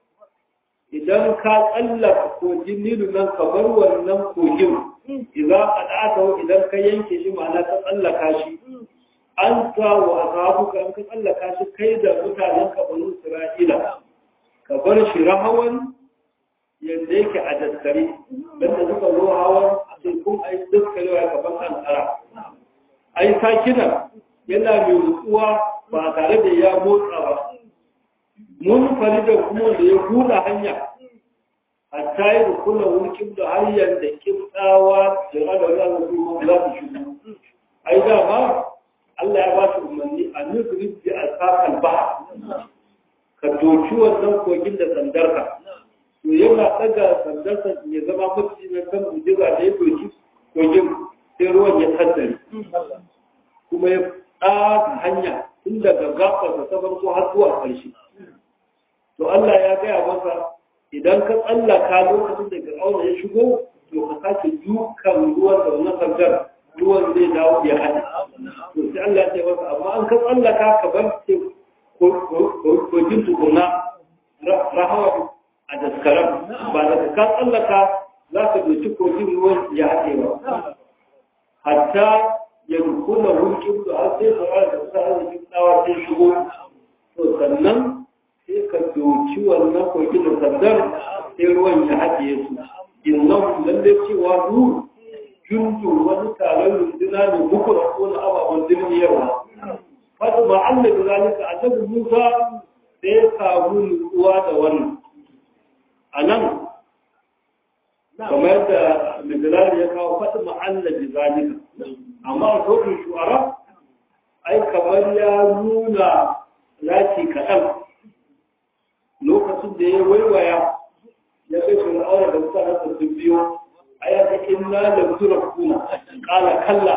idan ka tsallaka kogin nilu nan ka bar wannan kogin idan ka idan ka yanke shi ma'ana ka tsallaka shi an sa wa ashabuka an ka tsallaka shi kai da mutanen ka banu Isra'ila ka bar shi rahawan yadda yake a daskare dan da suka zo hawan a kun ai daskarewa ka ban an tsara ai sakina yana mai nutsuwa ba tare da ya motsa ba mun fari da kuma da ya hula hanya hatta yi da kula wulkin da hanyar da kimtsawa da rada za su kuma za su shigo ai dama Allah ya ba shi umarni a nufin bi alfaqal ba ka doki wannan kogin da sandarka to yana daga sandarsa ya zama mutum na kan mujiza da ya doki kogin sai ruwan ya tattare kuma ya tsaka hanya tun daga gafarsa ta farko har zuwa ƙarshe to Allah ya gaya masa idan ka tsallaka lokacin da fir'auna ya shigo to ka sake dukan ruwan da wannan sandar ruwan zai dawo ya hada to sai Allah ya ce masa amma an ka tsallaka ka bar ce kogin tukuna rahawa a daskaran ba da ka tsallaka za ka doki kogin ruwan ya haɗe ba hatta ya rukuna hulkin da har sai fara da kusa arzikin tsawa sai shigo to sannan sai ka doki wannan kogin da sandar sai ruwan ya haɗe su innan lalle cewa nur junju wani taron runduna ne bukura ko na ababen dirniyarwa fata ba Allah da zalika annabi Musa sai ya samu nutsuwa da wannan a nan kamar yadda Mijilali ya kawo fata ma Allah da zalika amma a sauƙin shu'ara ai kamar ya nuna lati kaɗan lokacin da ya waiwaya ya kai fir'auna da mutanen da sun biyo aya ta inna la kuna qala kalla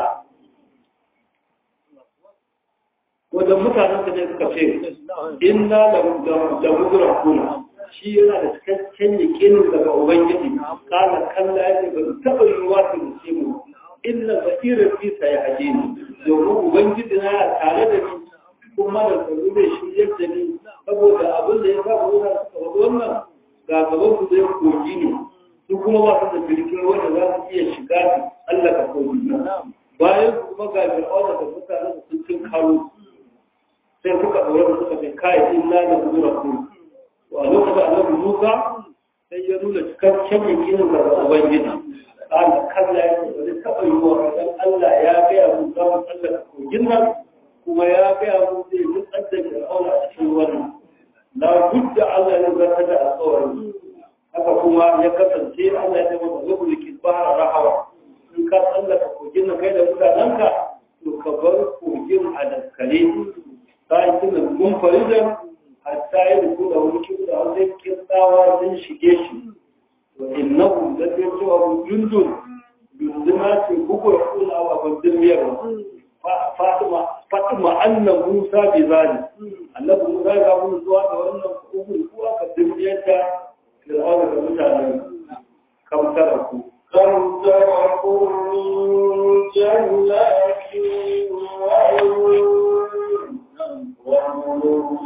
wanda mutanen da ne suka ce inna la kuna shi yana da cikakken yakinin daga ubangiji qala kalla ya ba taba yiwa su ce mu inna zakira fi sayhajini domin ubangiji na tare da ni kuma da tsaro zai shiryar da ni saboda abin da ya saba wuta suka wado wannan ga gaban su zai kogi ne su kuma ba su da jirgin wanda za su iya shiga su Allah ka kogi bayan su kuma ga fir'auna da mutanen da sun cin karo sai suka ɗaure da suka ce kai in na da zuwa ku to a lokacin annabi Musa sai ya nuna cikakken yakinin daga ubangiji قال كلا يقول تبيوا إذن الله يا بيا موسى مسلك كوجنا كما يا بيا موسى يتقدم فرعون أشيونا لا بد على نزاكة الصور haka kuma ya kasance Allah ya masa zubul kibara rahawa in ka tsallaka kogin na kai da mutanenka to ka bar kogin a daskare sai kina mun farida hatta ya rubu da wani kibu da wani kirtawa sun shige shi وإنهم ذات يسوع جند جندنا في بكرة كل أبا بالدنيا فاطمة فاطمة أن موسى بذلك أن موسى قام الزواج وأن أبو القوة كالدنيا في الأرض كمتانا كم تركوا كم تركوا من جنات وعيون وملوك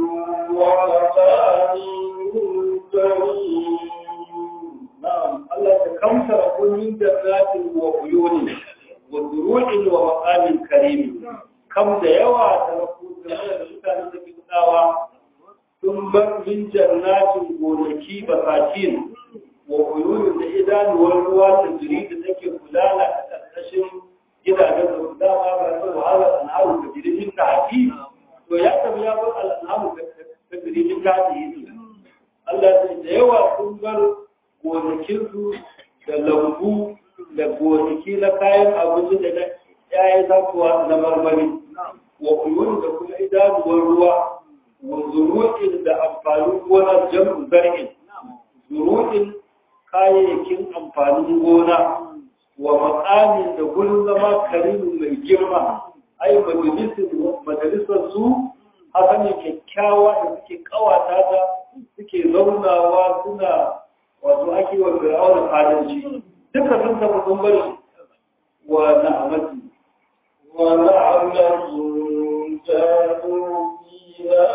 ومكان كريم نعم الله تكمسر كل من جنات وعيون وزروع ومقام كريم كم da yawa da rafu da mutane da fitawa sun bar min jannatin gonaki basatin wa uyunin da idanuwar ruwa da jiri da take gudana a ƙarƙashin gidajen da su dama ba su wahala al'amu da jirgin ta haƙi to ya tabi ya bar al'amu da jirgin ta haƙi Allah da yawa sun bar gonakinsu da lambu da gonaki na kayan abinci da na yayin zakuwa na marmari wa uyun da kuma idanuwar ruwa wa zuru'in da amfanin gona jam'u zar'in zuru'in kayayyakin amfanin gona wa makamin da gurin zama karimin mai girma ai majalisar su haka ne kyakkyawa da suke kawata ta suke zaunawa suna wato ake wa fir'auna fadanci duka sun tafi sun bari wa na'amati wa na'amatun kanu fiha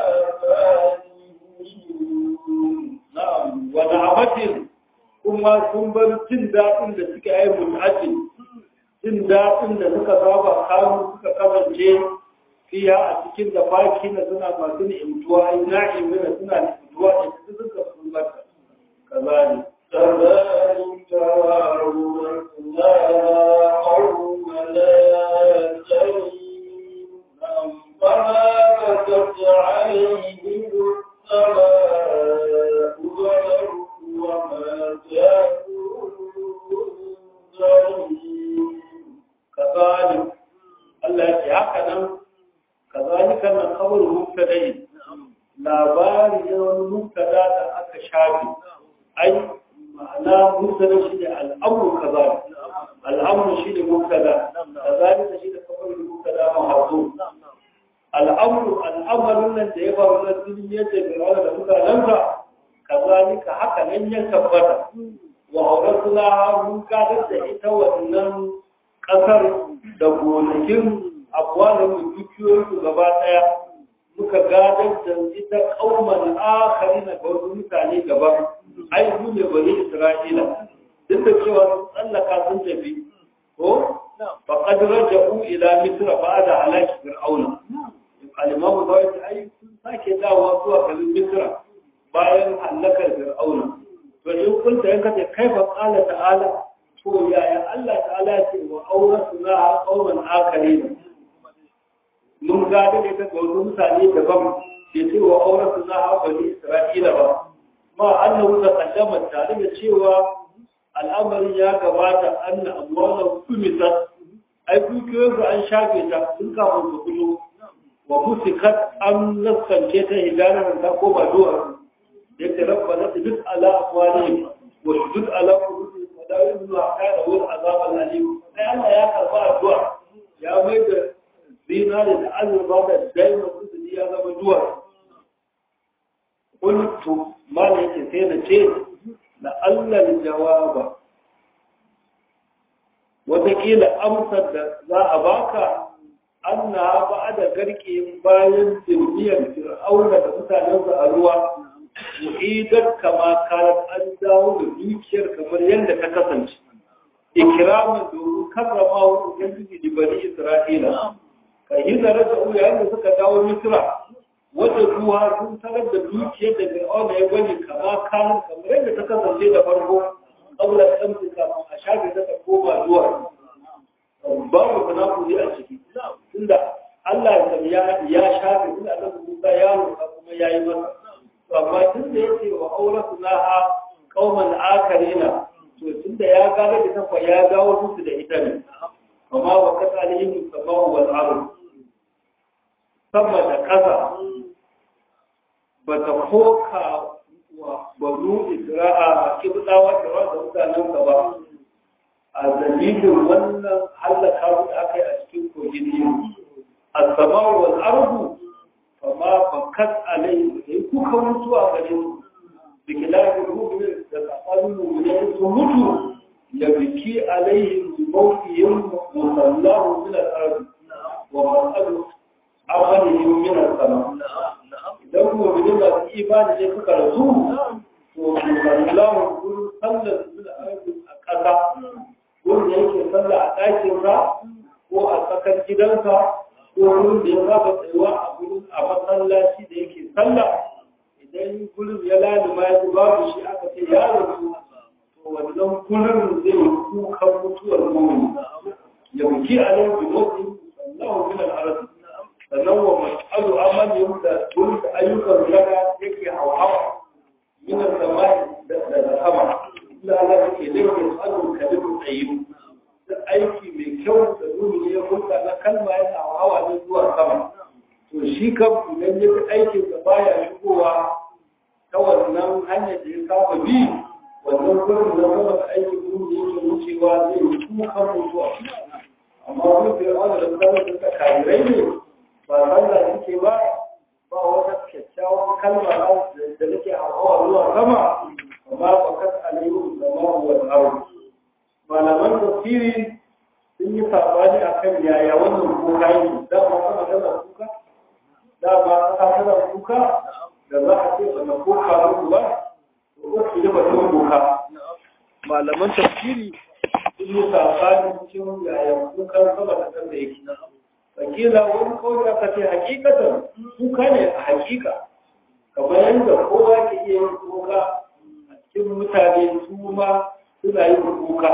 na'am wa na'amatin kuma sun bar jin daɗin da suke yi mut'atin jin daɗin da suka saba kanu suka kasance fiya a cikin da baki na suna masu ni'imtuwa ai na'imina suna ni'imtuwa da su suka sun barka كذلك كذلك وأورثنا قوم لا تريم فما بكت عليهم السماء والأرض وما كانوا منذرين كذلك Allah ya ce haka nan kazalika nan khabaru mubtada'i labari ne wani mubtada da aka shafe ai ma'ana mubtada shi ne al'amru kaza al'amru shi ne mubtada kazalika shi ne khabaru mubtada mahzuf al'amru al'amarin nan da ya faru na duniyar da fir'auna da mutanensa kazalika haka nan ya tabbata wa auratuna mun gadar da ita wannan kasar da gonakin abuwanin dukiyoyinsu gaba daya muka gadar da ita kauman akari na wasu mutane gaban ai su ne bari isra'ila duk da cewa sun tsallaka sun tafi ko faqad raja'u ila misra ba'da halaki fir'auna al-imam zawai ai sun sake dawowa zuwa garin misra bayan halakar fir'auna to in kunta yanka ce kaifa qala ta'ala to yaya Allah ta'ala ce wa awrasna qauman akharin mun ga da ita ga wasu mutane daban bai ce wa awrasna bani isra'ila ba ma annahu taqaddama tare da cewa al'amarin ya gabata anna amwala kumisat ai dukiyoyin an shafe ta sun kafin su fito wa musikat an naskance ta hidanar ta koma duwar yake rabbana tujud ala afwalihim wa tujud ala qulubihim wa la yu'minu hatta yarawul azab al-alim ai Allah ya karba addu'a ya mai da zinari da azurba da daima su ya zama duwa qultu ma ne yake sai na ce la Allah jawaba wataƙila amsar da za a baka anna ba da garke bayan jirgiyar fir'auna da mutanensa a ruwa mu'idar kama karar an dawo da dukiyar kamar yadda ta kasance ikiramin domin karrama wa ubangiji da bani isra'ila ka yi zare da uya yadda suka dawo misra wata ruwa sun tarar da dukiyar da fir'auna ya bani kama karar kamar yadda ta kasance da farko ƙaura kamfi kafin a shafe ta ta koma zuwa babu munafuri a ciki tunda Allah ya ya shafe tunda Allah Musa ya roƙa kuma yayi masa amma tun da yake wa auratu laha qauman akarina to tun da ya gane da tafa ya dawo musu da ita ne amma wa kasalihim samahu wal ardh sama da ƙasa ba ta koka wa banu isra'a kibdawa da wanda mutanen ka ba a dalilin wannan halaka da aka yi a cikin kogin yin as-sama'u wal ardh fama bakat alai da kuka mutu a gare su da kilafin mu'min da kafarin mu'min su mutu ya biki alaihi mawqiyin musallahu min al-ard wa mas'alu amalihim min as-sama idan mu'minin ba su imani sai suka rasu to musallahu kun sallar min al-ard a kasa wanda yake sallah a ɗakin sa ko a tsakar gidansa ko wurin da ya saba tsayuwa a gurin a masallaci da yake sallah idan gurin ya lalima ya babu shi aka ce ya rasu to wannan gurin zai yi kukan mutuwar mumin ya buki a nan bi mutu sallahu min al-arz sannan wa mas'alu amalin da gurin da ayyukan daga yake hawa min al-samai da sama illa Allah yake da yake tsarin kalimu tayyib aiki mai kyau da nuni ya hulɗa na kalma yana hawa ne zuwa sama to shi kan idan ya fi aikin da baya shigowa ta wannan hanyar da ya saba bi wannan gurin da sama da aikin nuni yake wucewa zai yi kukan mutuwa amma wani fiye wani da zama da karirai ne ba sallah suke ba ba wata kyakkyawan kalma da nake hawa zuwa sama amma ba kas alayhi da ma'uwar aro malaman tafsiri sun yi sabani a kan yaya wannan kuka yi dama kana tana kuka dama ka tana kuka da za a ce ba na kuka muku ba to ko ki da batun kuka malaman tafsiri sun yi sabani cikin yaya kukan sama da kan da yake fakila wani kawai aka ce hakikatan kuka ne a hakika kamar yadda kowa ke iya yin kuka a cikin mutane su ma suna yin kuka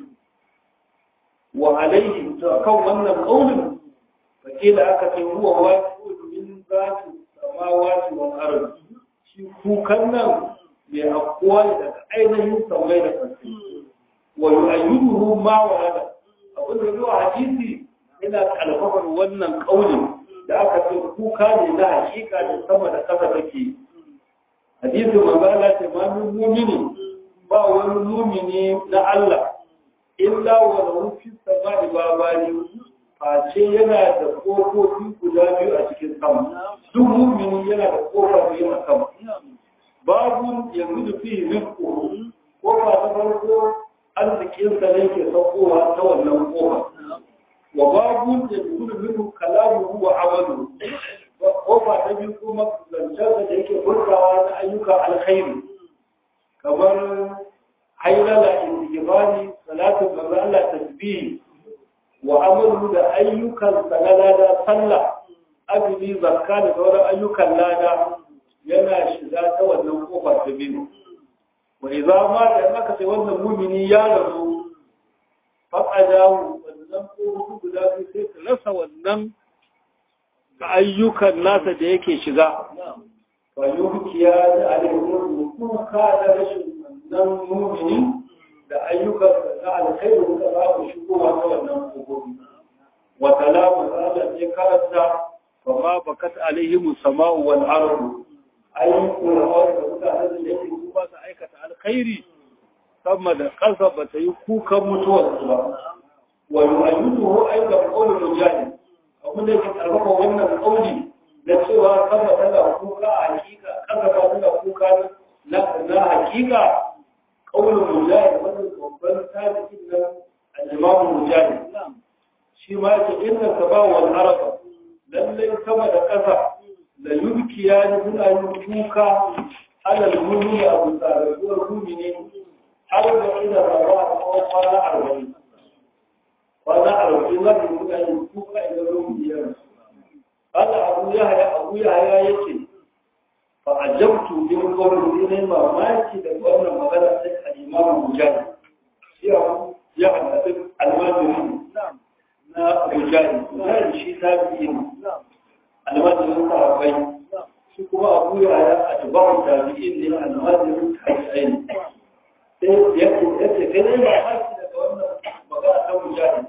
wa alaihi to kan wannan kaulin fake da aka ce huwa wasu min zati samawati wal ard shi kukan nan mai afkuwa ne daga ainihin samai da ƙarfi wa yu'ayyiduhu ma warada abin da zuwa hadisi yana ina kalfafar wannan kaulin da aka ce kuka ne na hakika da sama da ƙasa take hadisin manzo Allah ce ma min mu'mini ba wani mu'mini na Allah illa wa lahu fi samai babani face yana da kofofi guda biyu a cikin sama duk mu'mini yana da kofa biyu a sama babu yanzu fi rizqu kofa ta farko arzikinsa ne ke saukowa ta wannan kofa wa babu da dukkan minhu kalamuhu wa amalu kofa ta biyu kuma zancensa da yake furtawa na ayyuka alkhairi kamar hailala istighfari salatu manzo Allah tasbih wa amalu da ayyukan sanada sallah azumi zakka da sauran ayyukan lada yana shiga ta wannan kofa ta biyu wa idza ma da aka ce wannan mumini ya rasu faqadahu wannan ko guda biyu sai ka rasa wannan ayyukan nasa da yake shiga wa yukiya da alheri kuka da rashin wannan mumini da ayyukan da alkhairu da za ku shigowa ta wannan kogobi wa kalamu Allah ya karanta fa ma bakat alaihim sama'u wal ardu ayyukan da mutanen da yake ba su aikata alkhairi sama da ƙasa ba ta yi kukan mutuwar ba wa yu'ayyiduhu aidan qawlul mujahid abin da yake karfafa wannan kauli na cewa sama tana kuka a hakika ƙasa ba tana kuka na na hakika qawlul mujahid wannan babban tabi'in nan al-imam mujahid shi ma yake inna saba wal araba lallai sama da ƙasa la yubkiya ni suna yin kuka alal mumini abu tsararruwar mumini har da ina rawa a tsawon kwana arba'in kwana arba'in za su suna yin kuka idan mumini ya rasu Allah abu ya haya abu ya haya yake fa ajabtu min qawli ne mamaki da wannan magana sai al-imam mujahid shi ya hada al-majri na mujahid mujahid shi tabi'in al-majri sahabbai shi kuma abu ya ya atba'u tabi'in ne al-majri tabi'in sai yake yake kai ne ba haki daga wannan magana ta mujahid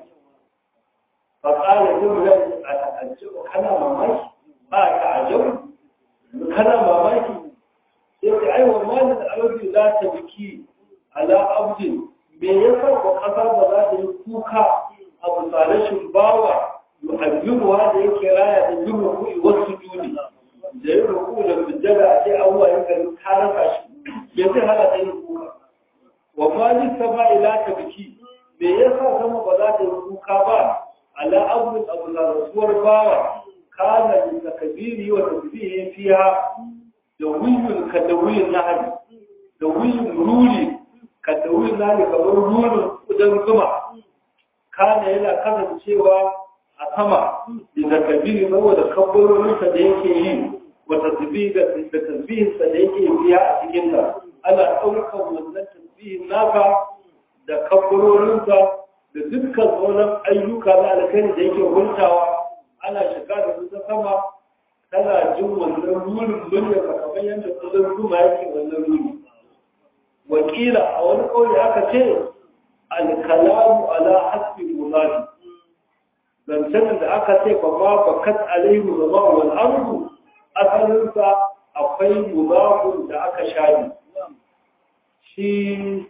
fa qala jumlan ata'ajjabu kana mamaki ba ta'ajjabu kana mamaki sai ka ai wa malin alabi za ta biki ala abdin me yasa ko kasa ba za ta yi kuka a misalashin bawa yu'ayyuwa da yake raya da yin ruku'i wasu juni da yin ruku da sujjada a ce Allah ya gani ta rasa shi ya zai hana ta yin kuka wa malin sama ila ta biki me yasa sama ba za ta yi kuka ba ala abdin abu na rasuwar bawa kana min takbiri wa tasbihi fiha da wuyun ka da wuyun nahari da wuyun ruri ka da wuyun nahari kamar rurin kudan zuma kana yana kasancewa a sama da takbiri saboda kabbarorinsa da yake yi wa tasbihi da tasbihinsa da yake fiya a cikin ta ana ɗaukar wannan tasbihin naka da kabbarorinsa da dukkan sauran ayyuka na alkhairi da yake hultawa ana shiga da su ta sama tana jin wannan rurin murya ka kamar yadda kudin zuma yake wannan ruri wakila a wani kawai aka ce alkalamu ala hasbi munafi zancen da aka ce ba ma bakat alaihi zama wal ardu asalinsa akwai mudafun da aka shafi shi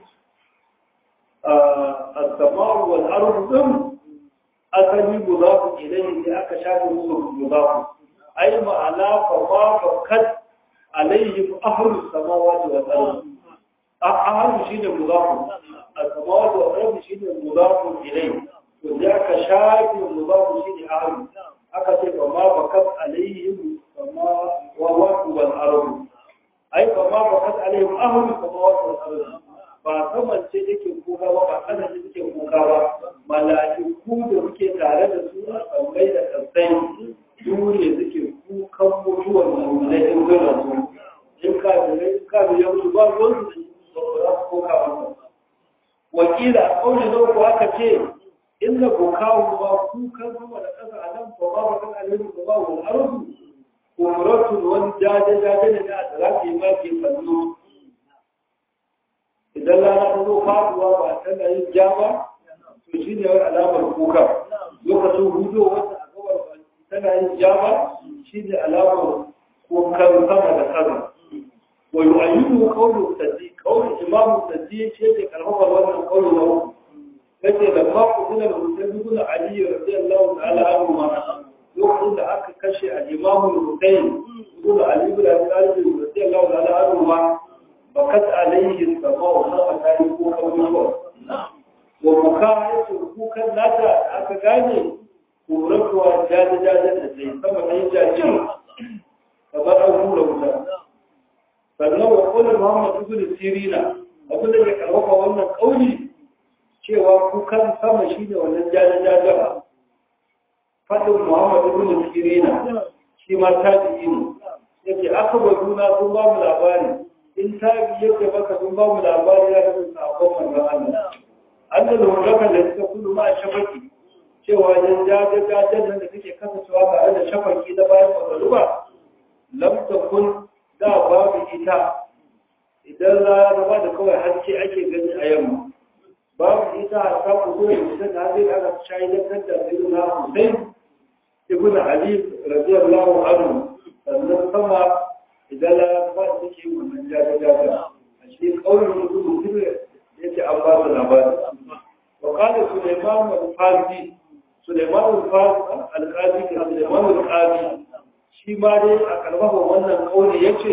السماء والأرض ضمن asali mudafu ilayhi sai aka shafe musu mudafu ai ma'ana fa ma fakat alayhi ahlu samawati wal ard ahlu shine mudafu as-samawati wal ard shine mudafu ilayhi to sai aka shafe mudafu shine ahlu aka ce fa ma fakat alayhi sama wa wal ard ai fa ma fakat alayhi ahlu samawati wal ard ba saman ce yake kuka ba ba kana ce yake kuka ba mala'iku da suke tare da su a tsambai da kasai su ne suke kukan mutuwar mummunai in gana su in ka da in ka da ya mutu ba ruwan su da ba za su koka ba wakila a kauli na uku aka ce inda kokawo ba kukan sama da ƙasa a nan ba ba kan alheri ba ba wani arzu umaratun wani jaje-jaje ne da a tsara ke ma ke kallo idan rana ta zo faduwa ba tana yin ja ba to shi ne wani alamar kuka lokacin hudu wata a gabar ba tana yin jama shi ne alamar kokan sama da sama wa yu'ayyidu qawlu sadi qawlu imam sadi ce da karfafa wannan qawlu na uku kace da ma ku tuna da Hussein ibn Ali radiyallahu ta'ala anhu ma lokacin da aka kashe al-imam Hussein ibn Ali ibn Abi Talib radiyallahu ta'ala anhu ma bakat alayhi sama wa sama ta yi ko kawai wa muka yace kukan nata aka gane kuratuwa jaje-jajen da sai sama ta yi jajin kamar an hura wuta sannan wa kula muhammad ibn sirina abin da ke karfafa wannan kauli cewa kukan sama shine wannan jaje-jajen fadin muhammad ibn sirina shi ma tabi'i ne yake aka ba juna sun ba mu labari in tabi yake baka sun ba mu labari ya kasance sabon manzon Allah Allah da hurrakan da suka kudu ma shafaki cewa yan jajajajen nan da suke kasancewa tare da shafaki na bayan kwakwalwa lam takun da babu ita idan rana ba da kawai haske ake gani a yamma babu ita a samu zuwa mutum da zai aka shayi da kanta sai na Hussein ibn Ali radiyallahu anhu sannan sama idan rana ba da take wannan jajajajen a cikin kaurin mutum mutum yake an ba su labari wa kana Sulaiman al-Farsi Sulaiman al-Farsi al-Qadi da Sulaiman al-Qadi shi ma dai a karfafa wannan kauli yace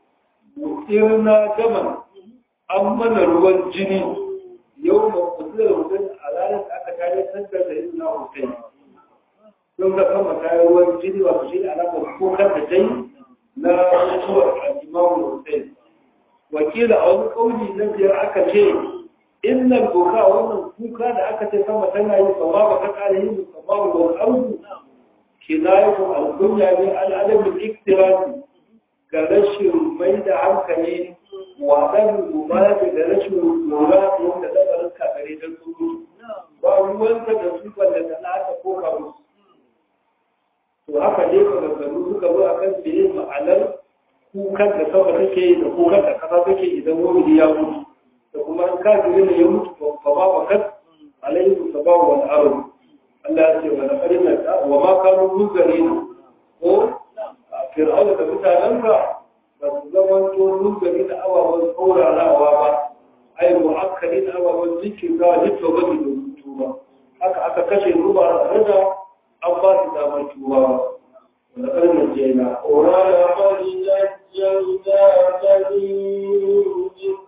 irna gaman an mana ruwan jini yau ma kusurar hudun a ranar da aka tare sandar da yin na hussein don ga kama kayan ruwan jini wa shi da alamar kokar da dai na mutuwar al'imamu hussein wakila a wani kauli na biyar aka ce innal boka wannan kuka da aka ce sama tana yi sama ba ka kare yin sama ba wani abu kinayatu al-dunya min al-adam al-iktirasi ga rashin mai da hankali wa dan mubalaga da rashin lura da yadda lamarin kakare don su ba ruwanka da su wanda da na aka koka musu to haka ne ka gaggaru suka zo akan meye ma'anar kukan da sama take yi da kukan da kasa take idan wani ya mutu da kuma an kafiri ne ya mutu fa ba ba kas alayhi sababu wal ardh Allah ya ce wani ƙarina wa ma kanu rugarina ko fir'auna da mutanenka ba su zama to rugari da ababen saurarawa ba ai mu'akkali da ababen zikin za a jito ba da rubutu ba haka aka kashe ruba a rada an ba su damar tuwa ba wani ƙarina ce na ولقد نجينا بني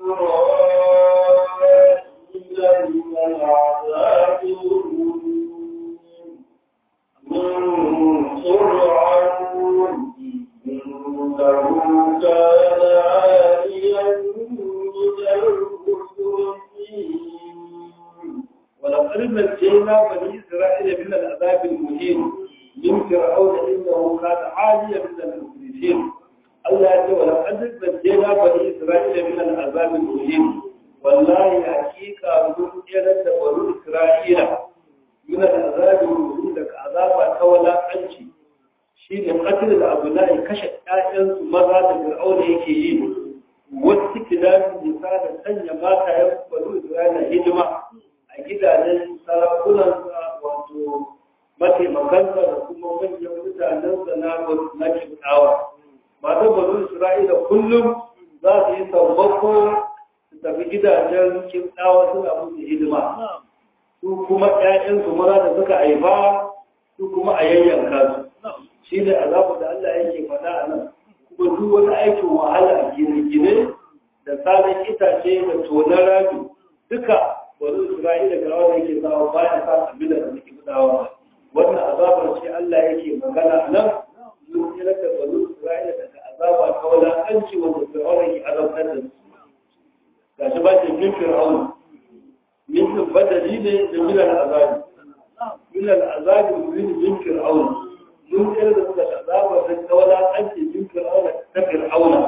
إسرائيل من العذاب المهين من فرعون إنه كان عاليا من المسرفين ولقد نجينا بني إسرائيل من العذاب المهين من فرعون إنه كان عاليا من المسرفين الله يقول ولقد نجينا بني إسرائيل من العذاب المهين والله حقيقة من إلى بني إسرائيل من العذاب المهين لك عذاب كولا أنشي شيء قتل الأبناء كشف آيان مرة فرعون يكي wasu kidanin nisa da sanya mata ya bari Isra'ila hidima a gidajen sarakunan wato mataimakansa da kuma manyan mutanensa na na kibtawa matan bari Isra'ila kullum za su yi sammako su tafi gidajen kibtawa suna musu hidima su kuma ƴaƴansu maza da suka haifa su kuma a yayyanka su shi ne azabu da Allah yake faɗa a nan kuma duk wani aikin wahala a gine-gine da salon itace da tonar rami duka wani isra'ila ga wanda yake sawa bayan sa abin da suke gudawa wannan azabar ce Allah yake magana a nan mun kira da wani isra'ila daga azaba ta wulaƙanci wanda fir'auna ke azabtar da su ga shi ba ce min fir'auna min badali ne da milal azabi milal azabi min fir'auna mun kira da suka azaba ta wulaƙanci min fir'auna ta fir'auna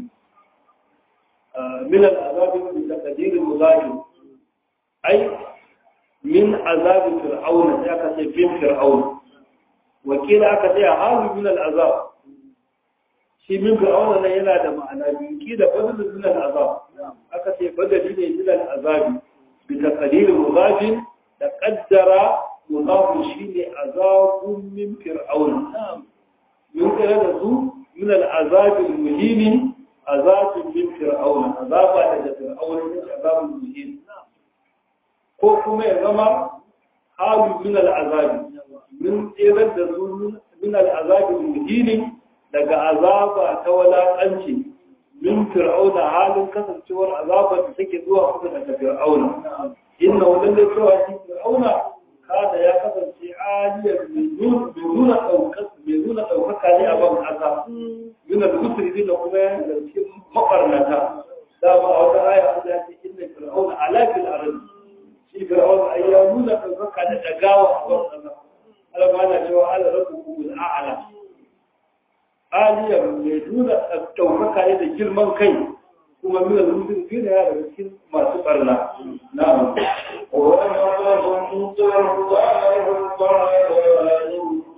من العذاب بتقدير المظاهر أي من عذاب فرعون ذاك سيفين فرعون وكيل أكثر هذا من العذاب شيء من فرعون لا ينادى معنا كيل بدل من العذاب أكثر بدل من العذاب بتقدير المظاهر تقدر mudafu shine azabun min fir'aun mun kira da su min al-azabil muhim azabun min fir'aun azaba daga fir'aun ne azabul muhim ko kuma ya zama halu min al-azabi min tsirar da su min al-azabil muhim daga azaba ta walakanci min fir'auna halin kasancewar azabar da take zuwa kusa daga fir'auna inna wajen da cewa shi fir'auna kada ya kasance aliyar mai nuna ɗaukaka ne a ban ƙasa yana da kusuri da kuma ya zarce maɓarnata dama a wata aya an ya ce inna fir'auna alafil arabi shi fir'auna ai ya nuna ɗaukaka da dagawa a ban ƙasa alama na cewa ala rabu kumul a'ala aliyar mai nuna ɗaukaka ne da girman kai kuma mina rubin fina ya daga cikin masu ɓarna na'am ولقد الله تعالى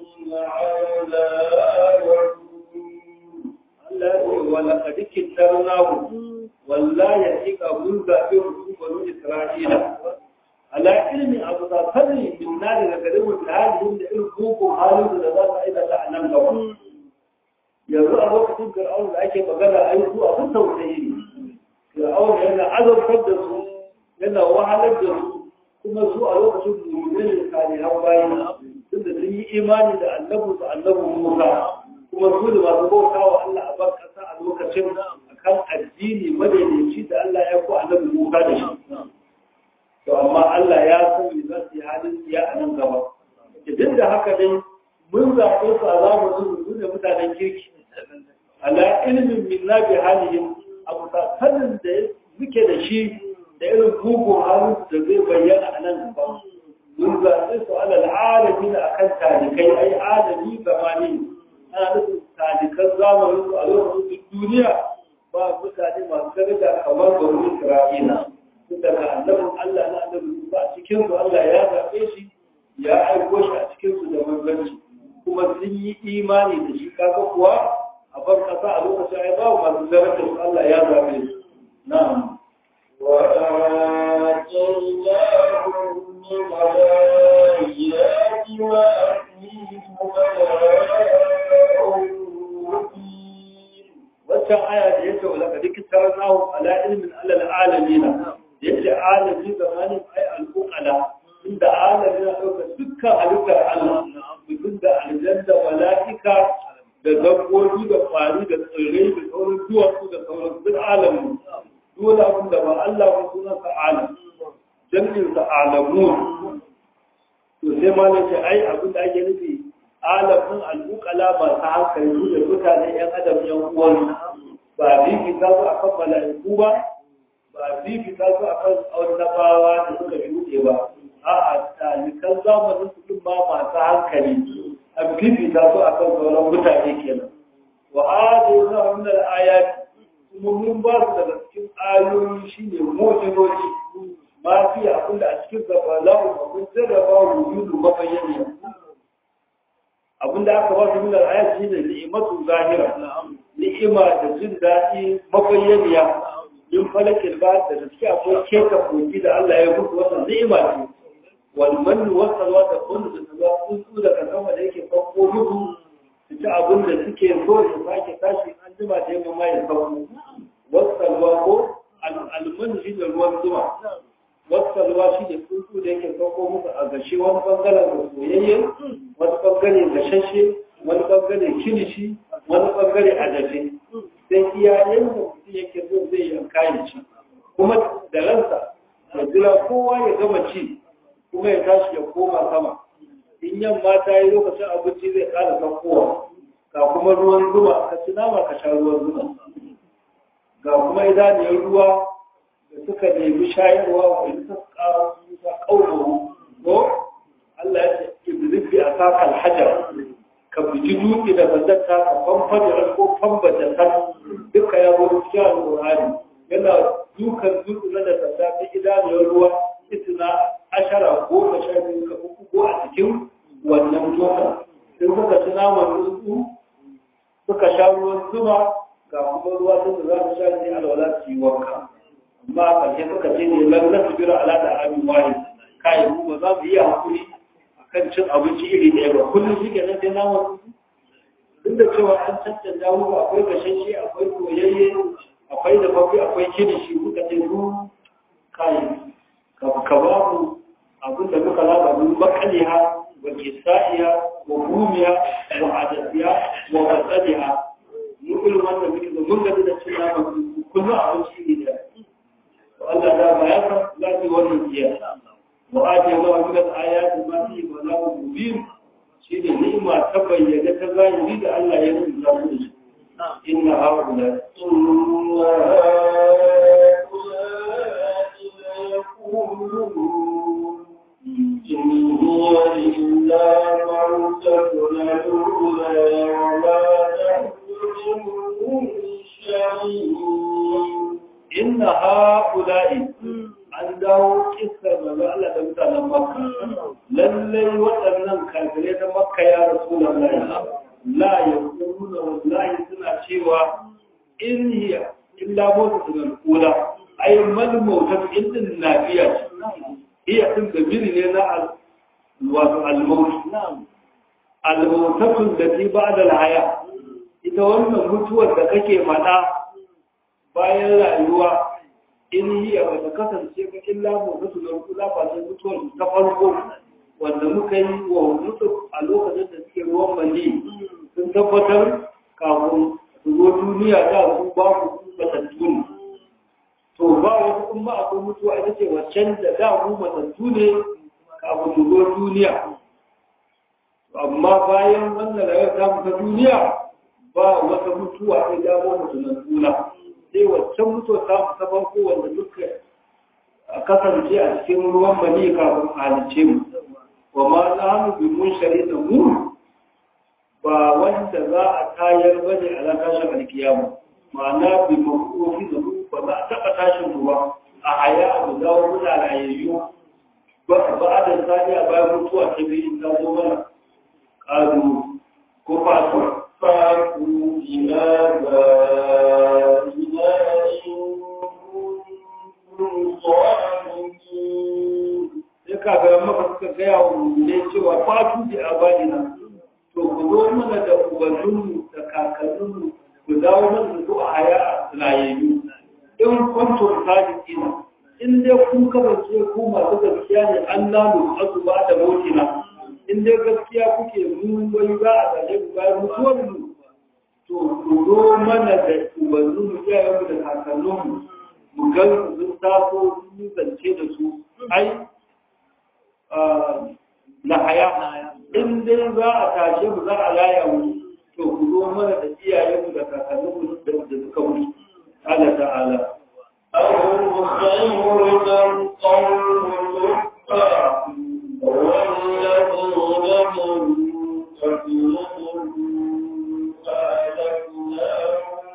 Allah ya ce wala kadikin tarnahu wallahi hakika mun zaɓe mutum banu Isra'ila ala ilmi abu da sani min na daga garin mutahalin da irin koko halin da za su aikata a nan gaba yanzu a lokacin fir'aun da ake magana a yi su abin tausayi ne fir'aun yana azabtar da su yana wahalar da su kuma su a lokacin mummuni ne salihan bayan tunda sun yi imani da annabu da annabu musa kuma su da masu bauta wa Allah a bar kasa a lokacin akan addini madaidaici da Allah ya ko annabi musa da shi to amma Allah ya san me za su yi halin ya a nan gaba duk da haka dai mun zaɓe su a zamanin su ne mutanen kirki ala ilmin min na bi halihim abu sanin da muke da shi da irin mugun halin da zai bayyana a nan gaba mun zaɓe su ala al'alami na akan talikai ai alami zamani ana nufin talikan zamanin su a lokacin duniya ba mutane masu daraja kamar bari Isra'ila daga annabin Allah na annabin ba a cikin su Allah ya zaɓe shi ya aiko shi a cikin su da manzanci kuma sun yi imani da shi kaga kuwa a bar kasa a lokacin ai babu masu darajar su Allah ya zaɓe su na'am وآتيناهم من الآيات وأتيهم بلاء مبين waccan aya da yake wala ka duk taranahu ala ilmin alal alamina yace alami zamanin ai al-uqala inda alami na dauka dukkan halittar Allah mutum da aljanna mala'ika da dabbobi da kwari da tsirrai da sauran duwatsu da sauran duk alamu dole abin da ba Allah ba sunan sa alam jami'in sa alamun to sai ma ce ai abin da ake nufi alamun al'ukala masu hankali su da mutane ‘yan adam ‘yan uwan ba fifita su a kan mala'iku ba ba fifita su a kan annabawa da suka shuɗe ba a a talikan zamanin su ɗin ba masu hankali an fifita su a kan sauran mutane kenan wa hadu na min al-ayat kuma mun ba su daga cikin ayoyi shine mu'jizoji ma fi abin da a cikin gabalahu mun jarraba wujudu mabayyana abinda aka ba su min al-ayat shine ni'matu zahira ni'ima da jin daɗi mabayyaniya in falakil ba da gaske akwai keta koki da Allah ya mutu wannan ni'ima ce wal mannu wa salwa da kullu da salwa tsuntsu da kasama da yake farko mutu su ci abin da suke so su sake tashi an jima da yamma ma ya sauko wasalwa ko al-mannu shi da ruwan zuma wasalwa shi da tsuntsu da yake sauko musu a gashi wani bangaren da soyayye wani bangare gashashe wani bangare kilishi wani bangare a dafe sai iyayen da mutum yake so zai yanka ya ci kuma da ransa ya jira kowa ya gama ci kuma ya tashi ya koma sama in yamma ta yi lokacin abinci zai ƙara saukowa ga kuma ruwan zuma ka ci nama ka sha ruwan zuma ga kuma idaniyar ruwa da suka nemi shayarwa wa in ta ƙaunaru ko Allah ya ce iblis a saka alhajar ka buji dutse da bazata ka famfada ko fambata ta duka ya zo cikin alƙur'ani yana dukan dutse na da sanda ta idaniyar ruwa itina ashara goma sha biyu ka uku ko a cikin wannan toka sai suka ci naman tsuntsu suka sha ruwan zuma ga kuma ruwa sun da za su sha ne alwala su yi wanka amma a ƙarshe suka ce ne lan na su bira ala da abin wani kayan ba za mu iya hakuri kan cin abinci iri ɗaya ba kullum shi ke nan sai naman duk da cewa an cancanta muku akwai gashashe akwai koyayye akwai da fafi akwai kirishi kuka ce su kayan ka ba mu abin da muka laba mun bakaliha wa kisa'iya wa rumiya wa adasiya wa batsaliha mun irin wannan muke da mun gaji da cin naman kullum abinci ne da Allah da ba ya san za su yi wannan jiya wa ajiye ma wani da ayati ma fi ba na mubin shi ne ni'ima ta bayyana ta zahiri da Allah ya rubuta mu da shi inna haula inna يقولون إن هي إلا موتتنا الأولى وما نحن بمنشرين inna haula'i an dawo kissar manzo Allah da mutanen Makka lallai waɗannan kafirai na Makka ya Rasulullahi la yaquluna wallahi suna cewa in hiya illa mawtatun al-ula ay mal mawtat idin nafiya hiya din da biri ne na wato al-maut al-mawtatu allati ba'da al-haya ita wannan mutuwar da kake faɗa bayan rayuwa in yi a bata kasance ba illa mutu na kula ba sai mutuwar ta farko wanda muka yi wa mutu a lokacin da suke ruwan mali sun tabbatar kafin su zo duniya da su ba ku matattu ne to ba wasu in ma akwai mutuwa ita ce waccan da da mu matattu ne kafin mu zo duniya amma bayan wannan rayuwar ta ta duniya ba wata mutuwa sai dawo mutunan tuna sai waccan mutuwa ta ta farko wanda duka kasance a cikin ruwan mani kafin halice mu wa ma za mu bi mun shari'a mu ba wanda za a tayar bane a ran tashin alkiyama ma'ana bi makofi da mu ba za a taɓa tashin mu ba a haya abu dawo muna rayayyu ba ba da sani a bayan mutuwa ta biyu in ta zo mana ƙaru ko fasuwa فاعفوا إلى بائنا إن كنتم صادقين sai kaga maka suka gaya wa ne cewa fatu da abadina to ku zo mana da ubanninmu da kakanninmu ku dawo mana da su a haya a rayayyu in kwanton sadiqina in dai kun kasance ku masu gaskiya ne an lalu asu ba da motina in dai gaskiya kuke mun wai za a tsaye ku bayan mutuwar mu to ku zo mana da ubanninmu iyayenmu da kakanninmu mu ga sun taso sun yi zance da su ai na haya in dai za a tashe mu za a laya mu to ku zo mana da iyayenmu da kakanninmu da suka mutu Allah ta'ala أهم خير من قوم لبى والذين من قبلهم أهلكناهم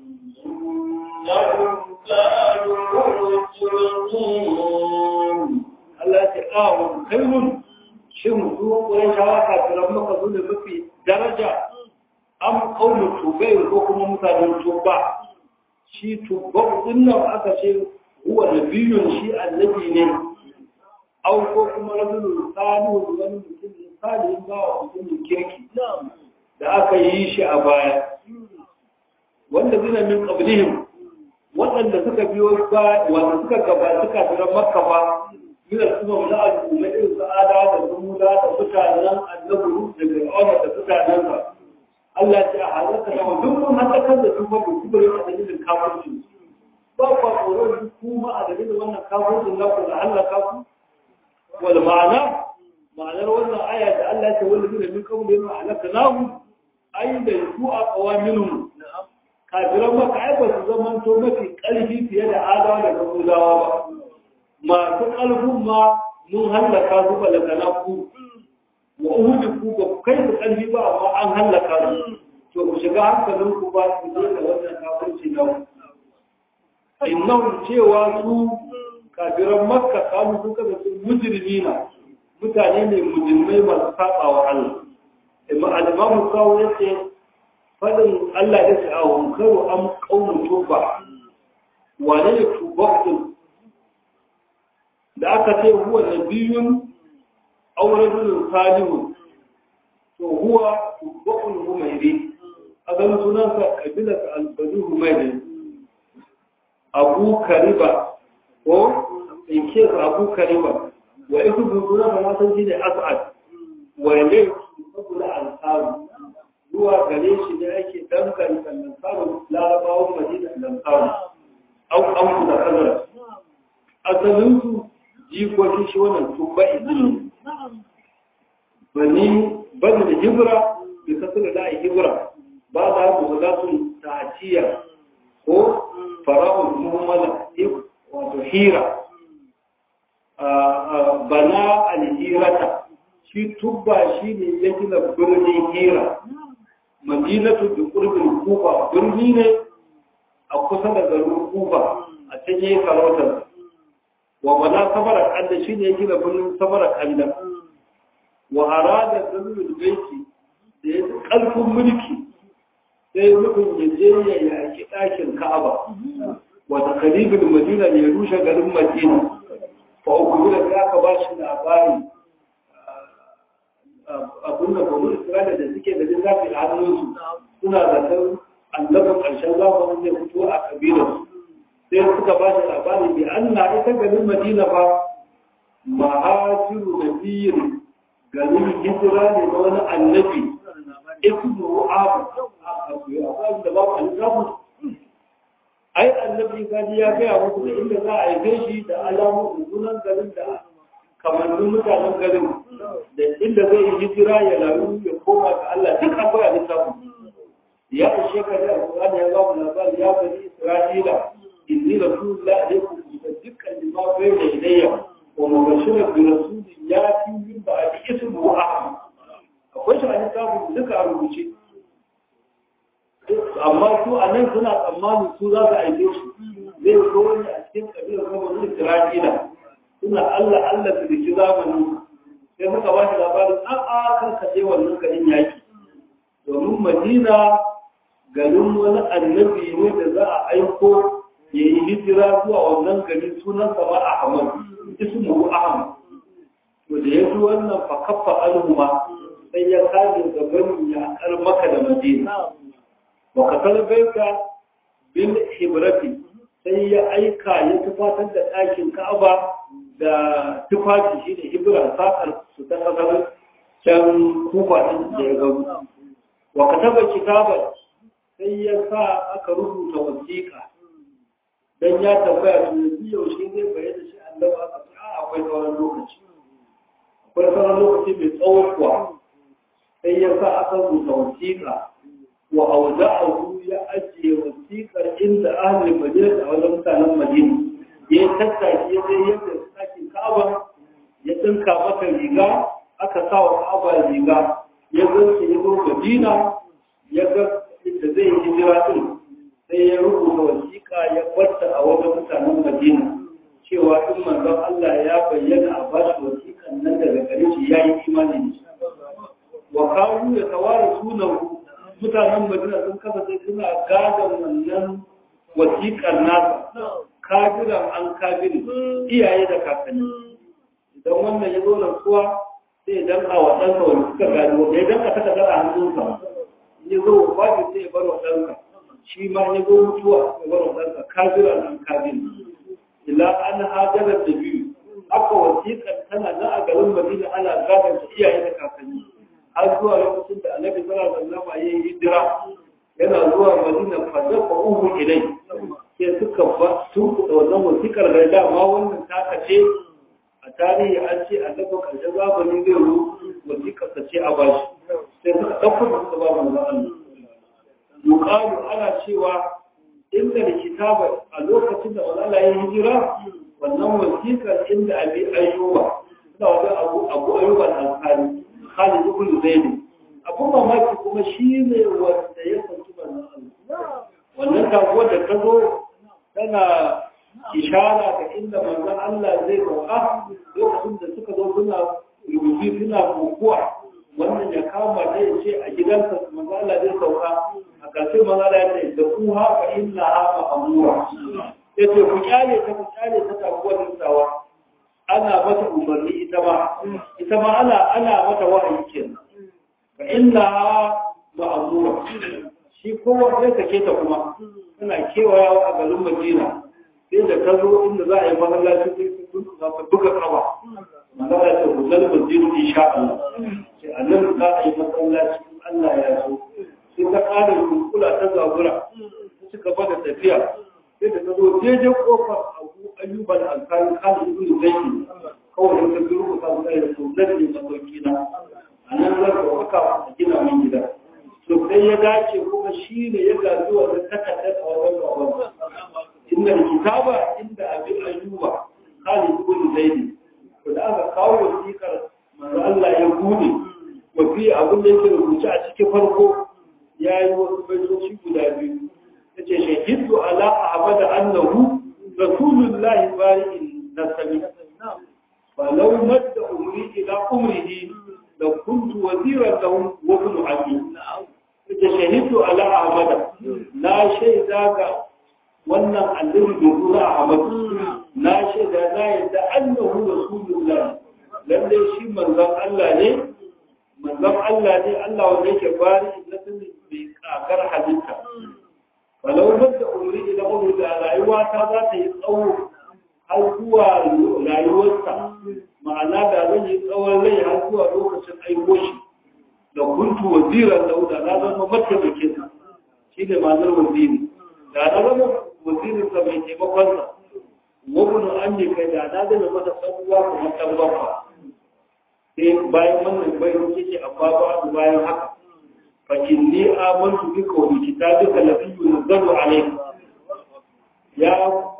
إنهم كانوا مجرمين Allah ta awon kairun shin su ƙwarai shawa kafiran maka zo da mafi daraja an kaunu tubai ko kuma mutanen tuba shi tuba din nan aka ce huwa nabiyun shi annabi ne au ko kuma rajulun salihu wani mutum ne salihin ba wa mutumin kirki da aka yi shi a baya wanda zina min qablihim waɗanda suka biyo ba wanda suka gaba suka fira makka ba min al-umam la al-umma irin sa'ada da zumuda da mutanen annabi da fir'auna da mutanen sa Allah ya halaka da duk mun halakar da su ba ku kubure a dalilin kafirci ba ku tsoron duk kuma a dalilin wannan kafircin na ku da halaka ku wal ma'ana ma'anar wannan aya da Allah ya ce wanda zai min kawo da yana halaka nahu ai da su a qawaminum kafiran maka ai ba su zamanto mafi ƙarfi fiye da adawa da kamudawa ba masu ƙarfin ma mun hallaka su ba daga ku wa uhudu ku ba ku kai su ƙarfi ba amma an hallaka su to ku shiga hankalin ku ba su je da wannan kafirci na ku innan cewa su kafiran makka kamu su kaga su mujrimi na mutane ne mujrimai masu saba wa Allah imma al-imamu kawo yace fadin Allah ya ce a wankaru an kaunin tuba wane ne tuba ɗin da aka ce huwa na biyun auren salihu to huwa tubba'ul humairi a ganin sunansa kabilar albadu humairi abu kariba ko ke abu kariba wa iku bin sunansa na san shi ne as'ad wa ilai saboda al'aru zuwa gare shi ne ake danganta lantarun larabawan madina lantarun au an da kazara asalinsu jikokin shi wannan tubba izini bani bani da hibra da kasar da hibra ba da ku za su taciya ko fara'un muhammala wato hira bana alhirata shi tubba shi ne ya gina birnin hira madinatu da kurbin kufa birni ne a kusa da garin kufa a can yi sarautar wa bana samara kanda shi ne ya gina birnin samara kanda wa arada dalilul baiti da ya karfin mulki sai nufin ya je ya yaki ɗakin ka'aba wa takalibul madina ya rushe garin madina fa uku da sai aka ba shi labari abin da banu isra'ila da suke da littafi a hannunsu suna zaton annabin ƙarshen zamanin zai fito a kabilarsu sai suka ba shi labari bi Allah ita garin Madina fa mahajiru nabiyin garin hijira ne na wani annabi ismu abu da ba ku alisamu ai annabi gadi ya gaya muku da inda za a yi shi da alamun sunan garin da kamannin mutanen garin da inda zai yi hijira ya laru ya koma ga Allah duk akwai alisamu ya ishe ka da alƙur'ani ya ba mu labari ya bani Isra'ila inni rasulullah alaikum musaddiqan lima bayna yadayya wa mubashiran bi rasulin yati min ba'di ismuhu ahmad akwai shi a littafin duka a rubuce amma su a nan suna tsammanin su za su aike shi zai zo ne a cikin kabilar kuma Isra'ila suna Allah Allah su dake zamani sai suka ba shi labarin a'a kan ka je wannan garin yaki domin Madina garin wani annabi ne da za a aiko ya yi hijira zuwa wannan gari sunan sama Ahmad ismu Ahmad to da ya wannan fa kaffa alhuma sai ya kaje gaban ya kar maka da Madina wa kasal baita bil hibrati sai ya aika ya tufatar da ɗakin Ka'aba da tufafi shine hibra sakar su ta kasar can kufa din da ya gabu wa kataba kitaban sai ya sa aka rubuta wasiƙa dan ya tambaya to yanzu yaushe zai bayyana shi Allah aka ce a akwai sauran lokaci akwai sauran lokaci mai tsawo kuwa sai ya sa aka rubuta wasiƙa wa auza'ahu ya ajiye wasiƙar inda ahlul madina da wajen mutanen madina ya tattaki ya je yadda sakin ka'aba ya dinka maka riga aka sa wa ka'aba riga ya zanke ya zo madina ya ga da zai yi hijira din sai ya rubuta wasiƙa ya barta a wajen mutanen madina cewa in manzon Allah ya bayyana a bashi wasiƙan nan daga gare shi ya yi imani da shi wa kawo ya tawara sunan mutanen madina sun kasance suna gadon wannan wasiƙar nasa kafiran an kafiri iyaye da kakanni idan wannan ya zo rantsuwa sai idan a waɗansa wani suka gadi wanda ya danka taka dara hannunsa ya zo wajen sai ya bar waɗansa shi ma ya zo mutuwa ya bar waɗansa kafiran an kafiri ila an hajarar da biyu haka wasiƙar tana na a garin madina ana gadon ta iyaye da kakanni har zuwa lokacin da annabi sallallahu alaihi wasallam ya yi hijira yana zuwa madina fa dafa uhu ilai sai suka ba sun kuɗa wannan wasikar da dama wannan taka ce a tarihi an ce annabi karshen zamani zai ru wasikar ta ce a bashi sai suka ɗauko da suka ba mu Allah yuqalu ana cewa inda da kitaba a lokacin da Allah ya hijira wannan wasikar inda abi ayyuba suna wajen abu abu ayyuba al-ansari Khalid ibn Zaid abu mamaki kuma shi ne wanda ya sauki manzon Allah wannan kaguwar da ta zo tana ishara ga inda manzon Allah zai sauka lokacin da suka zo suna rubuci suna kokuwa wannan ya kama da ya ce a gidansa manzon Allah zai sauka a ƙarshe manzon Allah ya ce da ku haka inna ha ma'amura ya ce ku kyale ta ku kyale ta taguwar nisawa ana mata umarni ita ma ita ma ana ana mata wahayi kenan fa inna ma'azura shi kowa sai take ta kuma tana kewayawa a garin Madina sai da ta zo inda za a yi masallaci sai su za ta buga kaba magana ta huzar masjidu insha Allah sai a nan za a yi masallaci Allah ya so sai ta ƙara kunkula ta zabura ta cika bada tafiya sai da ta zo daidai kofar abu ayyuban alkali kan ibn zaidi kawai ta gurgu ta zai da to nan ne masauki na a nan zan ka waka a gina min gida to sai ya dace kuma shi ne ya gaji wa takardar a wajen baban inda kitaba inda abin ayyuba khalid ibn zaidi to da aka kawo wasiƙar manzo Allah ya bude wa fi abin da yake rubuce a cikin farko yayi wasu baitoci guda biyu yace shahidu ala ahmad annahu rasulullahi bari'in nasabi falau madda umri ila umrihi la kuntu waziran lahu wa ibn abi yace shahidu ala ahmad la shaida ga wannan annabi da zuwa ahmad na shaida na yadda annahu rasulullahi lalle shi manzon Allah ne manzon Allah ne Allah wanda yake bari na sanin mai kakar halitta walau da umri ila umri da rayuwa ta za ta yi tsawo har zuwa rayuwarsa ma'ana da zan yi tsawon rai har zuwa lokacin aiko shi da kuntu waziran dauda na zama mataimakin sa shi ne ma'anar waziri da na zama wazirin sa mai taimakon sa wabin an ne kai da na zama masa tsakuwa kuma ɗan bakwa sai bayan wannan bayan yake a babu bayan haka fa inni amantu bika wa bi kitabika alladhi yunzalu alayka ya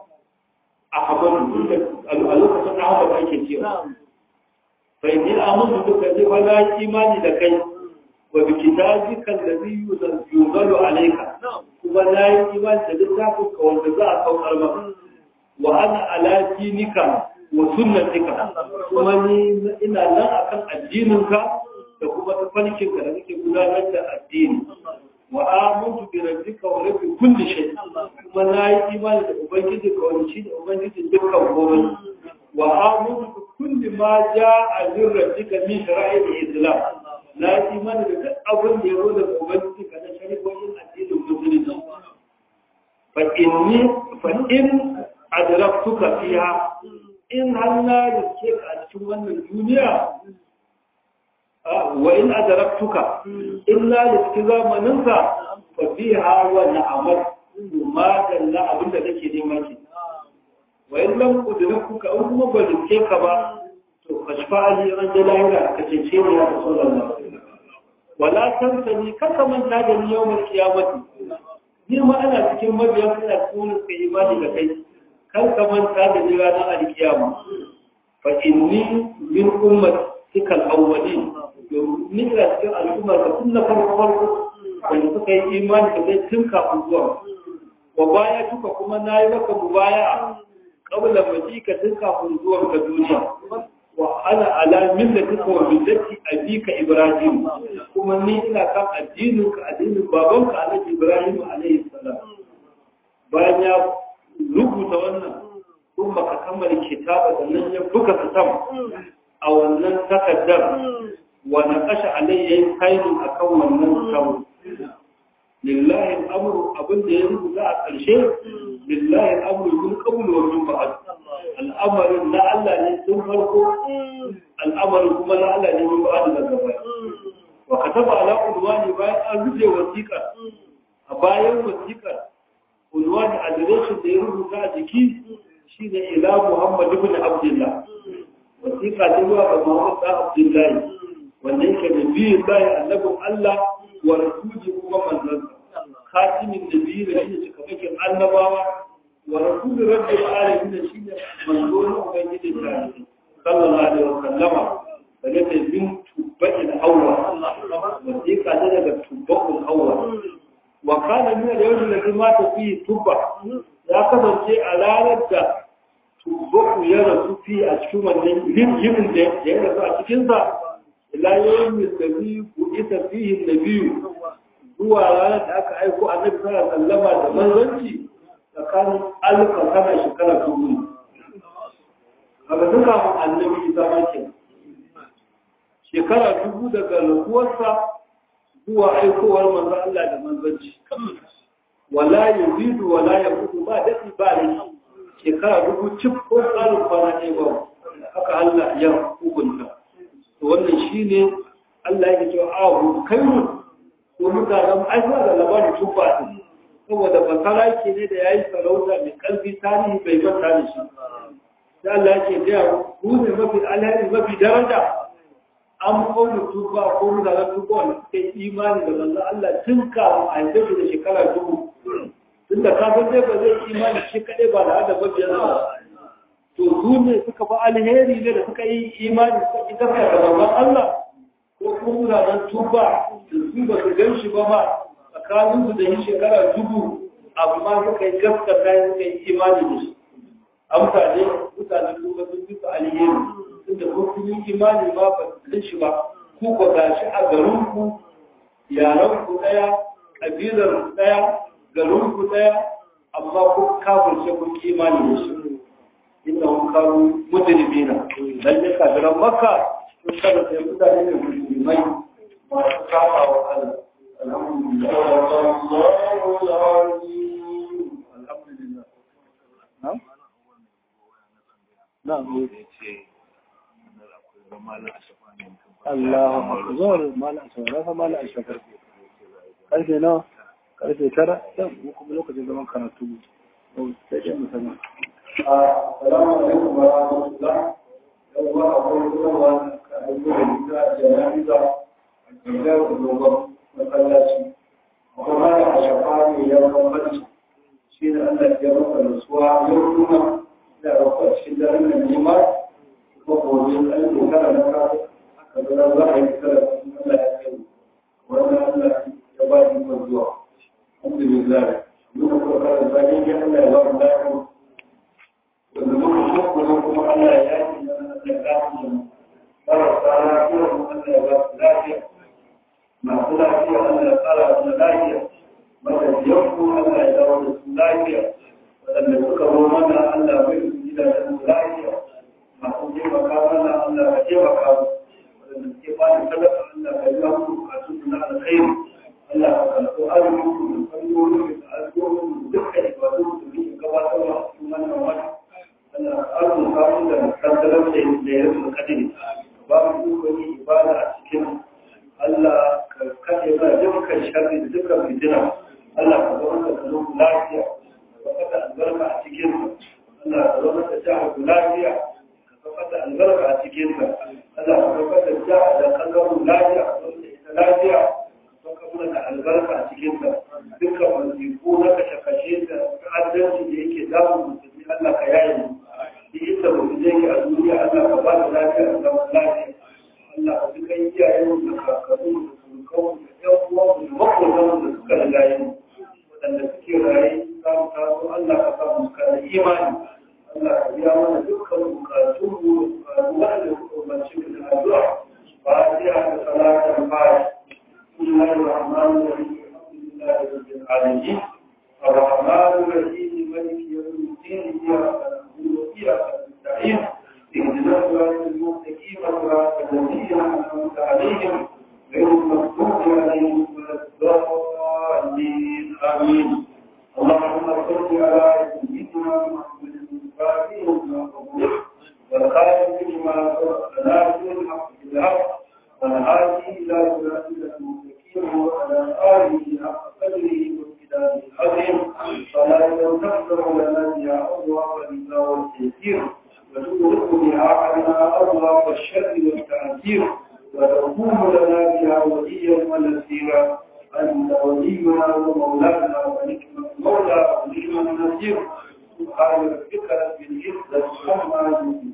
ahmadu a lokacin ahmad ake cewa fa inni amantu bika zai wala imani da kai wa bi kitabika alladhi yunzalu alayka kuma na yi imani da littafin ka wanda za a saukar maka wa ana ala dinika wa sunnatika kuma ni ina nan akan addininka da kuma tafarkinka da kake gudanar da addini wa amantu bi rabbika wa rabbi kulli shay kuma na yi imani da ubangiji ka wani shi da ubangiji dukkan komai wa amantu bi kulli ma jaa min rabbika min shara'il islam na yi imani da duk abin da ya zo daga ubangiji ka na shari'o'in addinin musulunci fa inni fa in adraktuka fiha in har na riske ka a cikin wannan duniya wa in adraktuka in na riske zamaninsa fa fiha wa na'amat ma dalla abin da kake neman ki wa in lam udrikuka in kuma ba riske ka ba to kashfa ali ran da lahira ka ce ce ne ya rasulullah wala tansani kaka manta da ni yawmal qiyamati ni ma ana cikin mabiyan kana cikin kai imani da kai kan ka manta da ni ranar alkiyama fa inni min ummatika al-awwalin ni ina cikin al'ummar ka tun na farko farko wanda suka yi imani da zai tun kafin zuwa wa baya tuka kuma na yi maka mubaya kabla majika tun kafin zuwan ka duniya wa ana ala millatika wa millati abika ibrahim kuma ni ina kan addinin ka addinin babanka alhaji ibrahim alaihi salam bayan ya rubuta wannan kuma ka kammala kitaba sannan ya buga fitam a wannan takaddar wa naqasha alayhi kainu akan wannan fitam lillahi al-amru abin da ya rubuta a ƙarshe lillahi al-amru min qabl wa min ba'd al'amarin na Allah ne tun farko al'amarin kuma na Allah ne min ba'd daga baya wa kataba ala udwani bayan an rubuta wasiƙa a bayan wasiƙar unwani adireshin da ya rubuta a jiki shi ne ila Muhammad ibn Abdullah wasiƙa ta zuwa ga Muhammad ɗan Abdullahi wanda yake da biyu bayan annabin Allah wa rasuli kuma manzansa khatimin nabiyyi da shi cikamakin annabawa wa rasuli rabbil alamin da shi ne manzo na ubangiji ta sallallahu alaihi wa sallama daga ta bin tubbatin awwal wasiƙa ta daga tubbatul awwal wa kana min al-yawm alladhi mata fihi tubba ya kasance a ranar da tubbaku ya rasu fi a cikin wannan yimin da ya rasu a cikin sa ila yawm alladhi bu'itha fihi an-nabiy zuwa ranar da aka aiko annabi sallallahu alaihi wasallam da manzanci tsakanin alfa sana shekara dubu kaga duka mu annabi isa ma ke shekara dubu daga lakuwarsa zuwa aikowar manzo Allah da manzanci wala yuzidu wala yaqutu ba dadi ba ne shekara dubu cif ko tsarin kwana ne ba haka Allah ya hukunta to wannan shine Allah ya ce ahu kairu ko mutanen aiwa da labarin tuba saboda basara ke ne da yayi sarauta mai kalbi tarihi bai manta da shi da Allah yake da ku ne mafi alheri mafi daraja an kawo tuba ko mutanen tuba wanda suka yi imani da manzo Allah tun kafin a yanzu da shekara dubu tunda kafin dai ba zai imani shi kadai ba da hada mabiyan ba to su ne suka fa alheri ne da suka yi imani suka yi gaskiya da manzon Allah ko kuma mutanen tuba da su ba su gan shi ba ma tsakanin su da yi shekara dubu amma suka yi gaskata suka yi imani da shi amfani mutanen tuba sun fi su alheri tunda ko kun yi imani ma ba su gan shi ba ku ba gashi a garin ku yaran ku daya kabilar ku daya garin ku daya amma ku kafirce ku imani da shi inda hun kawo mujrimina lalle kafiran makka sun kada sai mutane ne musulmai masu kama wa Allah alhamdulillah alhamdulillah na'am na'am Allah zuwa malam saurara malam ashafar karfe nawa karfe tara yau kuma lokacin zaman karatu sai dai musamman Assalamu alaikum wa rahmatullah. Yau ba a wani kuma ka aiko da gida a jana'iza a gidan dogon masallaci. Kuma da a shafa ne ya bambanci. Shi ne Allah ya masa nutsuwa yau kuma da rafa cikin daren nan nema kuma gobe an yi kara na kawo aka zara za a yi kara Allah ya kai wannan Allah ya ba ni zuwa. Alhamdulillah. Muka kuma kara zane ya Allah ya ba mu lafiya wanda muka kuma kuma Allah ya yi da lafiya marasa lafiya Allah ya ba su lafiya masu lafiya Allah ya tsara su lafiya matafiyan ku Allah ya dawo da su lafiya waɗanda suka zo mana Allah bai su gida da su lafiya masu taimaka mana Allah ya taimaka mu waɗanda suke bani talaka Allah ya yi musu bukatu na alkhairi Allah ya karɓi arzikin da fannoni da alƙawarin dukkan ibadu da muke gabatarwa a cikin wannan wata arzikin samun da kankanar da ya rufe kadiri ba mu dukkan ibada a cikin Allah ka kaɗe ba dukkan sharri da dukkan fitina Allah ka zama da ka zo lafiya ka saka albarka a cikin Allah ka zama da jihar lafiya ka saka albarka a cikin ka Allah ka saka da jihar da kan zama lafiya ka zama da ita lafiya ka saka mana da albarka a cikin ka dukkan wasiƙu na kashe-kashe da ta'addanci da yake damun musulmi Allah ka yaye mu inda mutum yake a duniya Allah ka ba da lafiya da zaman lafiya Allah ka duka iyayen da kakannu da surukan da ƴan uwan da makotan da suka riga yi waɗanda suke raye za mu taso Allah ka sa mu kana imani Allah ka biya mana dukkan bukatun mu da bukatu wanda suka umarci da addu'a fatiha da salatan fatiha bismillahir rahmanir rahim alhamdulillahi rabbil alamin الرحمن الرحيم مالك يوم الدين إياك وإياك نستعين اهدنا الصراط المستقيم صراط الذين أنعمت عليهم غير المغضوب عليهم ولا الضالين آمين اللهم صل على سيدنا محمد الفاتح لما أغلق والخاتم لما سبق ناصر الحق بالحق والهادي إلى صراطك المستقيم وعلى آله حق قدره وامتداده العظيم فلا تنتصر لنا يا الله الرضا والتيسير وتغرق بها عنا أبواب الشر والتعذير وتكون لنا بها وليا ونسيرا أنت ولينا ومولانا ونعم المولى ونعم النصير سبحان ربك رب العزة عما يصفون